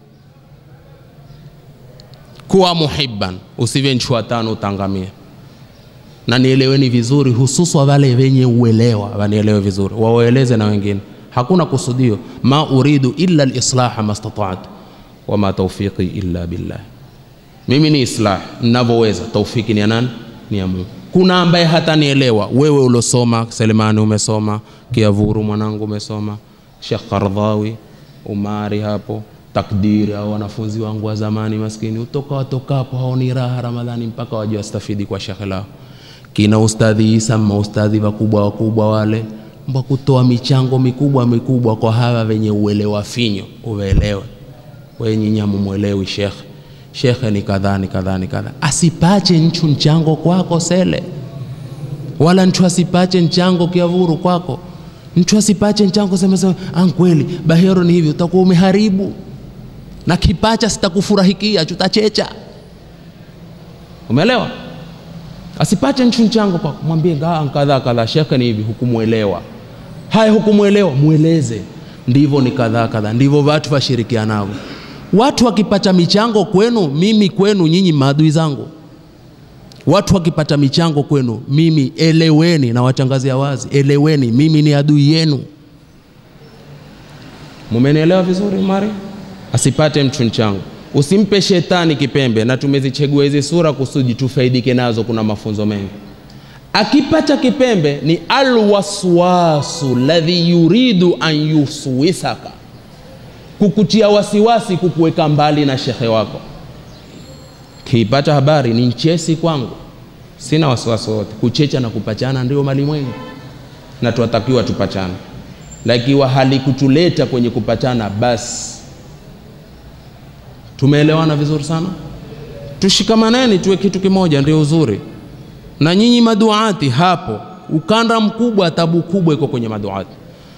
kuwa muhibban usive nchua tano utangamia na nieleweni vizuri hususwa wale wenye uelewa wanielewe vizuri wawaeleze na wengine hakuna kusudio ma uridu illa lislaha mastatatu wama taufiqi illa billah mimi ni islah ninavyoweza taufiki ni ya nani ni ya mungu kuna ambaye hata nielewa wewe uliosoma selemani umesoma kiavuru mwanangu umesoma shekh kardhawi umari hapo takdiri au wanafunzi wangu wa zamani maskini utoka watokapo haoni raha ramadhani mpaka waje wastafidi kwa shekhe lao kina ustadhi isa maustadhi wakubwa wakubwa wale mba kutoa michango mikubwa mikubwa kwa hawa wenye uelewa finyo uelewe wenye nyamu mwelewi shekhe shekhe ni kadhaa ni kadhaa ni kadhaa asipache nchu mchango kwako sele wala nchu asipache mchango kiavuru kwako mtu asipache mchango sema sema ankweli bahero ni hivi utakuwa umeharibu na kipacha sitakufurahikia chutachecha umeelewa asipache nchu mchango kwako mwambie gaa kadhaa kadhaa shekhe ni hivi hukumwelewa haya hukumwelewa mweleze ndivyo ni kadhaa kadhaa ndivyo watu washirikianavyo watu wakipata michango kwenu mimi kwenu nyinyi maadui zangu watu wakipata michango kwenu mimi eleweni na watangazia wazi eleweni mimi ni adui yenu mumenielewa vizuri mari asipate mtu mchango usimpe shetani kipembe na tumezichagua hizi sura kusudi tufaidike nazo kuna mafunzo mengi akipata kipembe ni alwaswasu ladhi yuridu an yuswisaka kukutia wasiwasi kukuweka mbali na shekhe wako kiipata habari ni nchesi kwangu sina wasiwasi wote kuchecha na kupachana ndio malimwengu na tunatakiwa tupachane lakiwa halikutuleta kwenye kupachana basi tumeelewana vizuri sana tushikamaneni tuwe kitu kimoja ndio uzuri na nyinyi maduati hapo ukanda mkubwa tabu kubwa iko kwenye maduati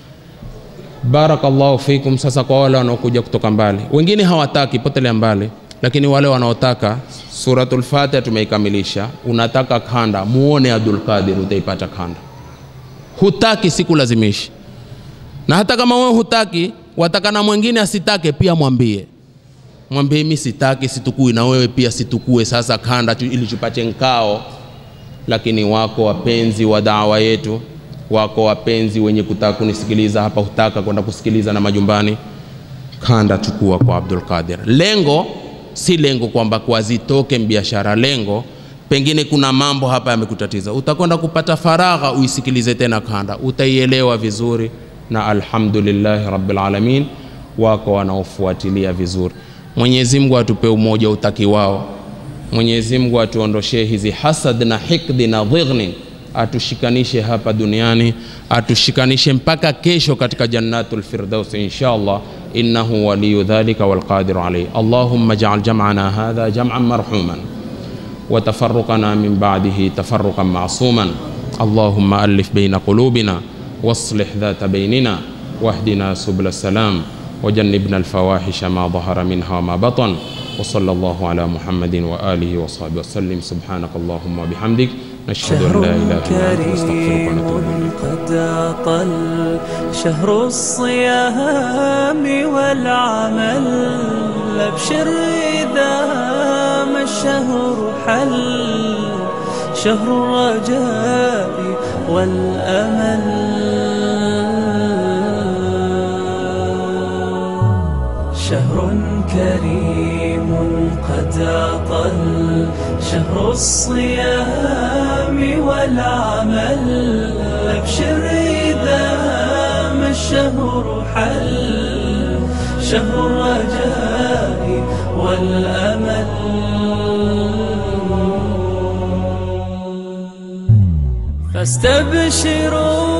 barakallahu fikum sasa kwa wale wanaokuja kutoka mbali wengine hawataki potelea mbali lakini wale wanaotaka suratul fatiha tumeikamilisha unataka kanda muone abdul qadir utaipata kanda hutaki sikulazimishi na hata kama wewe hutaki wataka na mwingine asitake pia mwambie mwambie mi sitaki situkui na wewe pia situkue sasa kanda tu, ili tupate nkao lakini wako wapenzi wa dawa yetu wako wapenzi wenye kutaka kunisikiliza hapa hutaka kwenda kusikiliza na majumbani kanda chukua kwa abdul qadir lengo si lengo kwamba kwa zitoke biashara lengo pengine kuna mambo hapa yamekutatiza utakwenda kupata faragha uisikilize tena kanda utaielewa vizuri na alhamdulillahi rabbil alamin wako wanaofuatilia vizuri mwenyezi mungu atupe umoja utakiwao mwenyezi mungu atuondoshee hizi hasad na hikdi na dhighni atushikanishe hapa duniani atushikanishe mpaka kesho katika jannatul firdaus insha allah innahu waliyu dhalika walqadiru alayh allahumma jaal jam'ana hadha jam'an marhuman وتفرقنا من بعده تفرقا معصوما اللهم ألف بين قلوبنا واصلح ذات بيننا واهدنا سبل السلام وجنبنا الفواحش ما ظهر منها وما بطن وصلى الله على محمد وآله وصحبه وسلم سبحانك اللهم وبحمدك نشهد أن شهر لا إله إلا أنت نستغفرك ونتوب كريم إليك قد أطل شهر الصيام والعمل أبشر إذا ما الشهر حل شهر الرجاء والأمل شهر كريم قد أطل شهر الصيام والعمل أبشر إذا ما الشهر حل شهر الرجاء والأمل فاستبشروا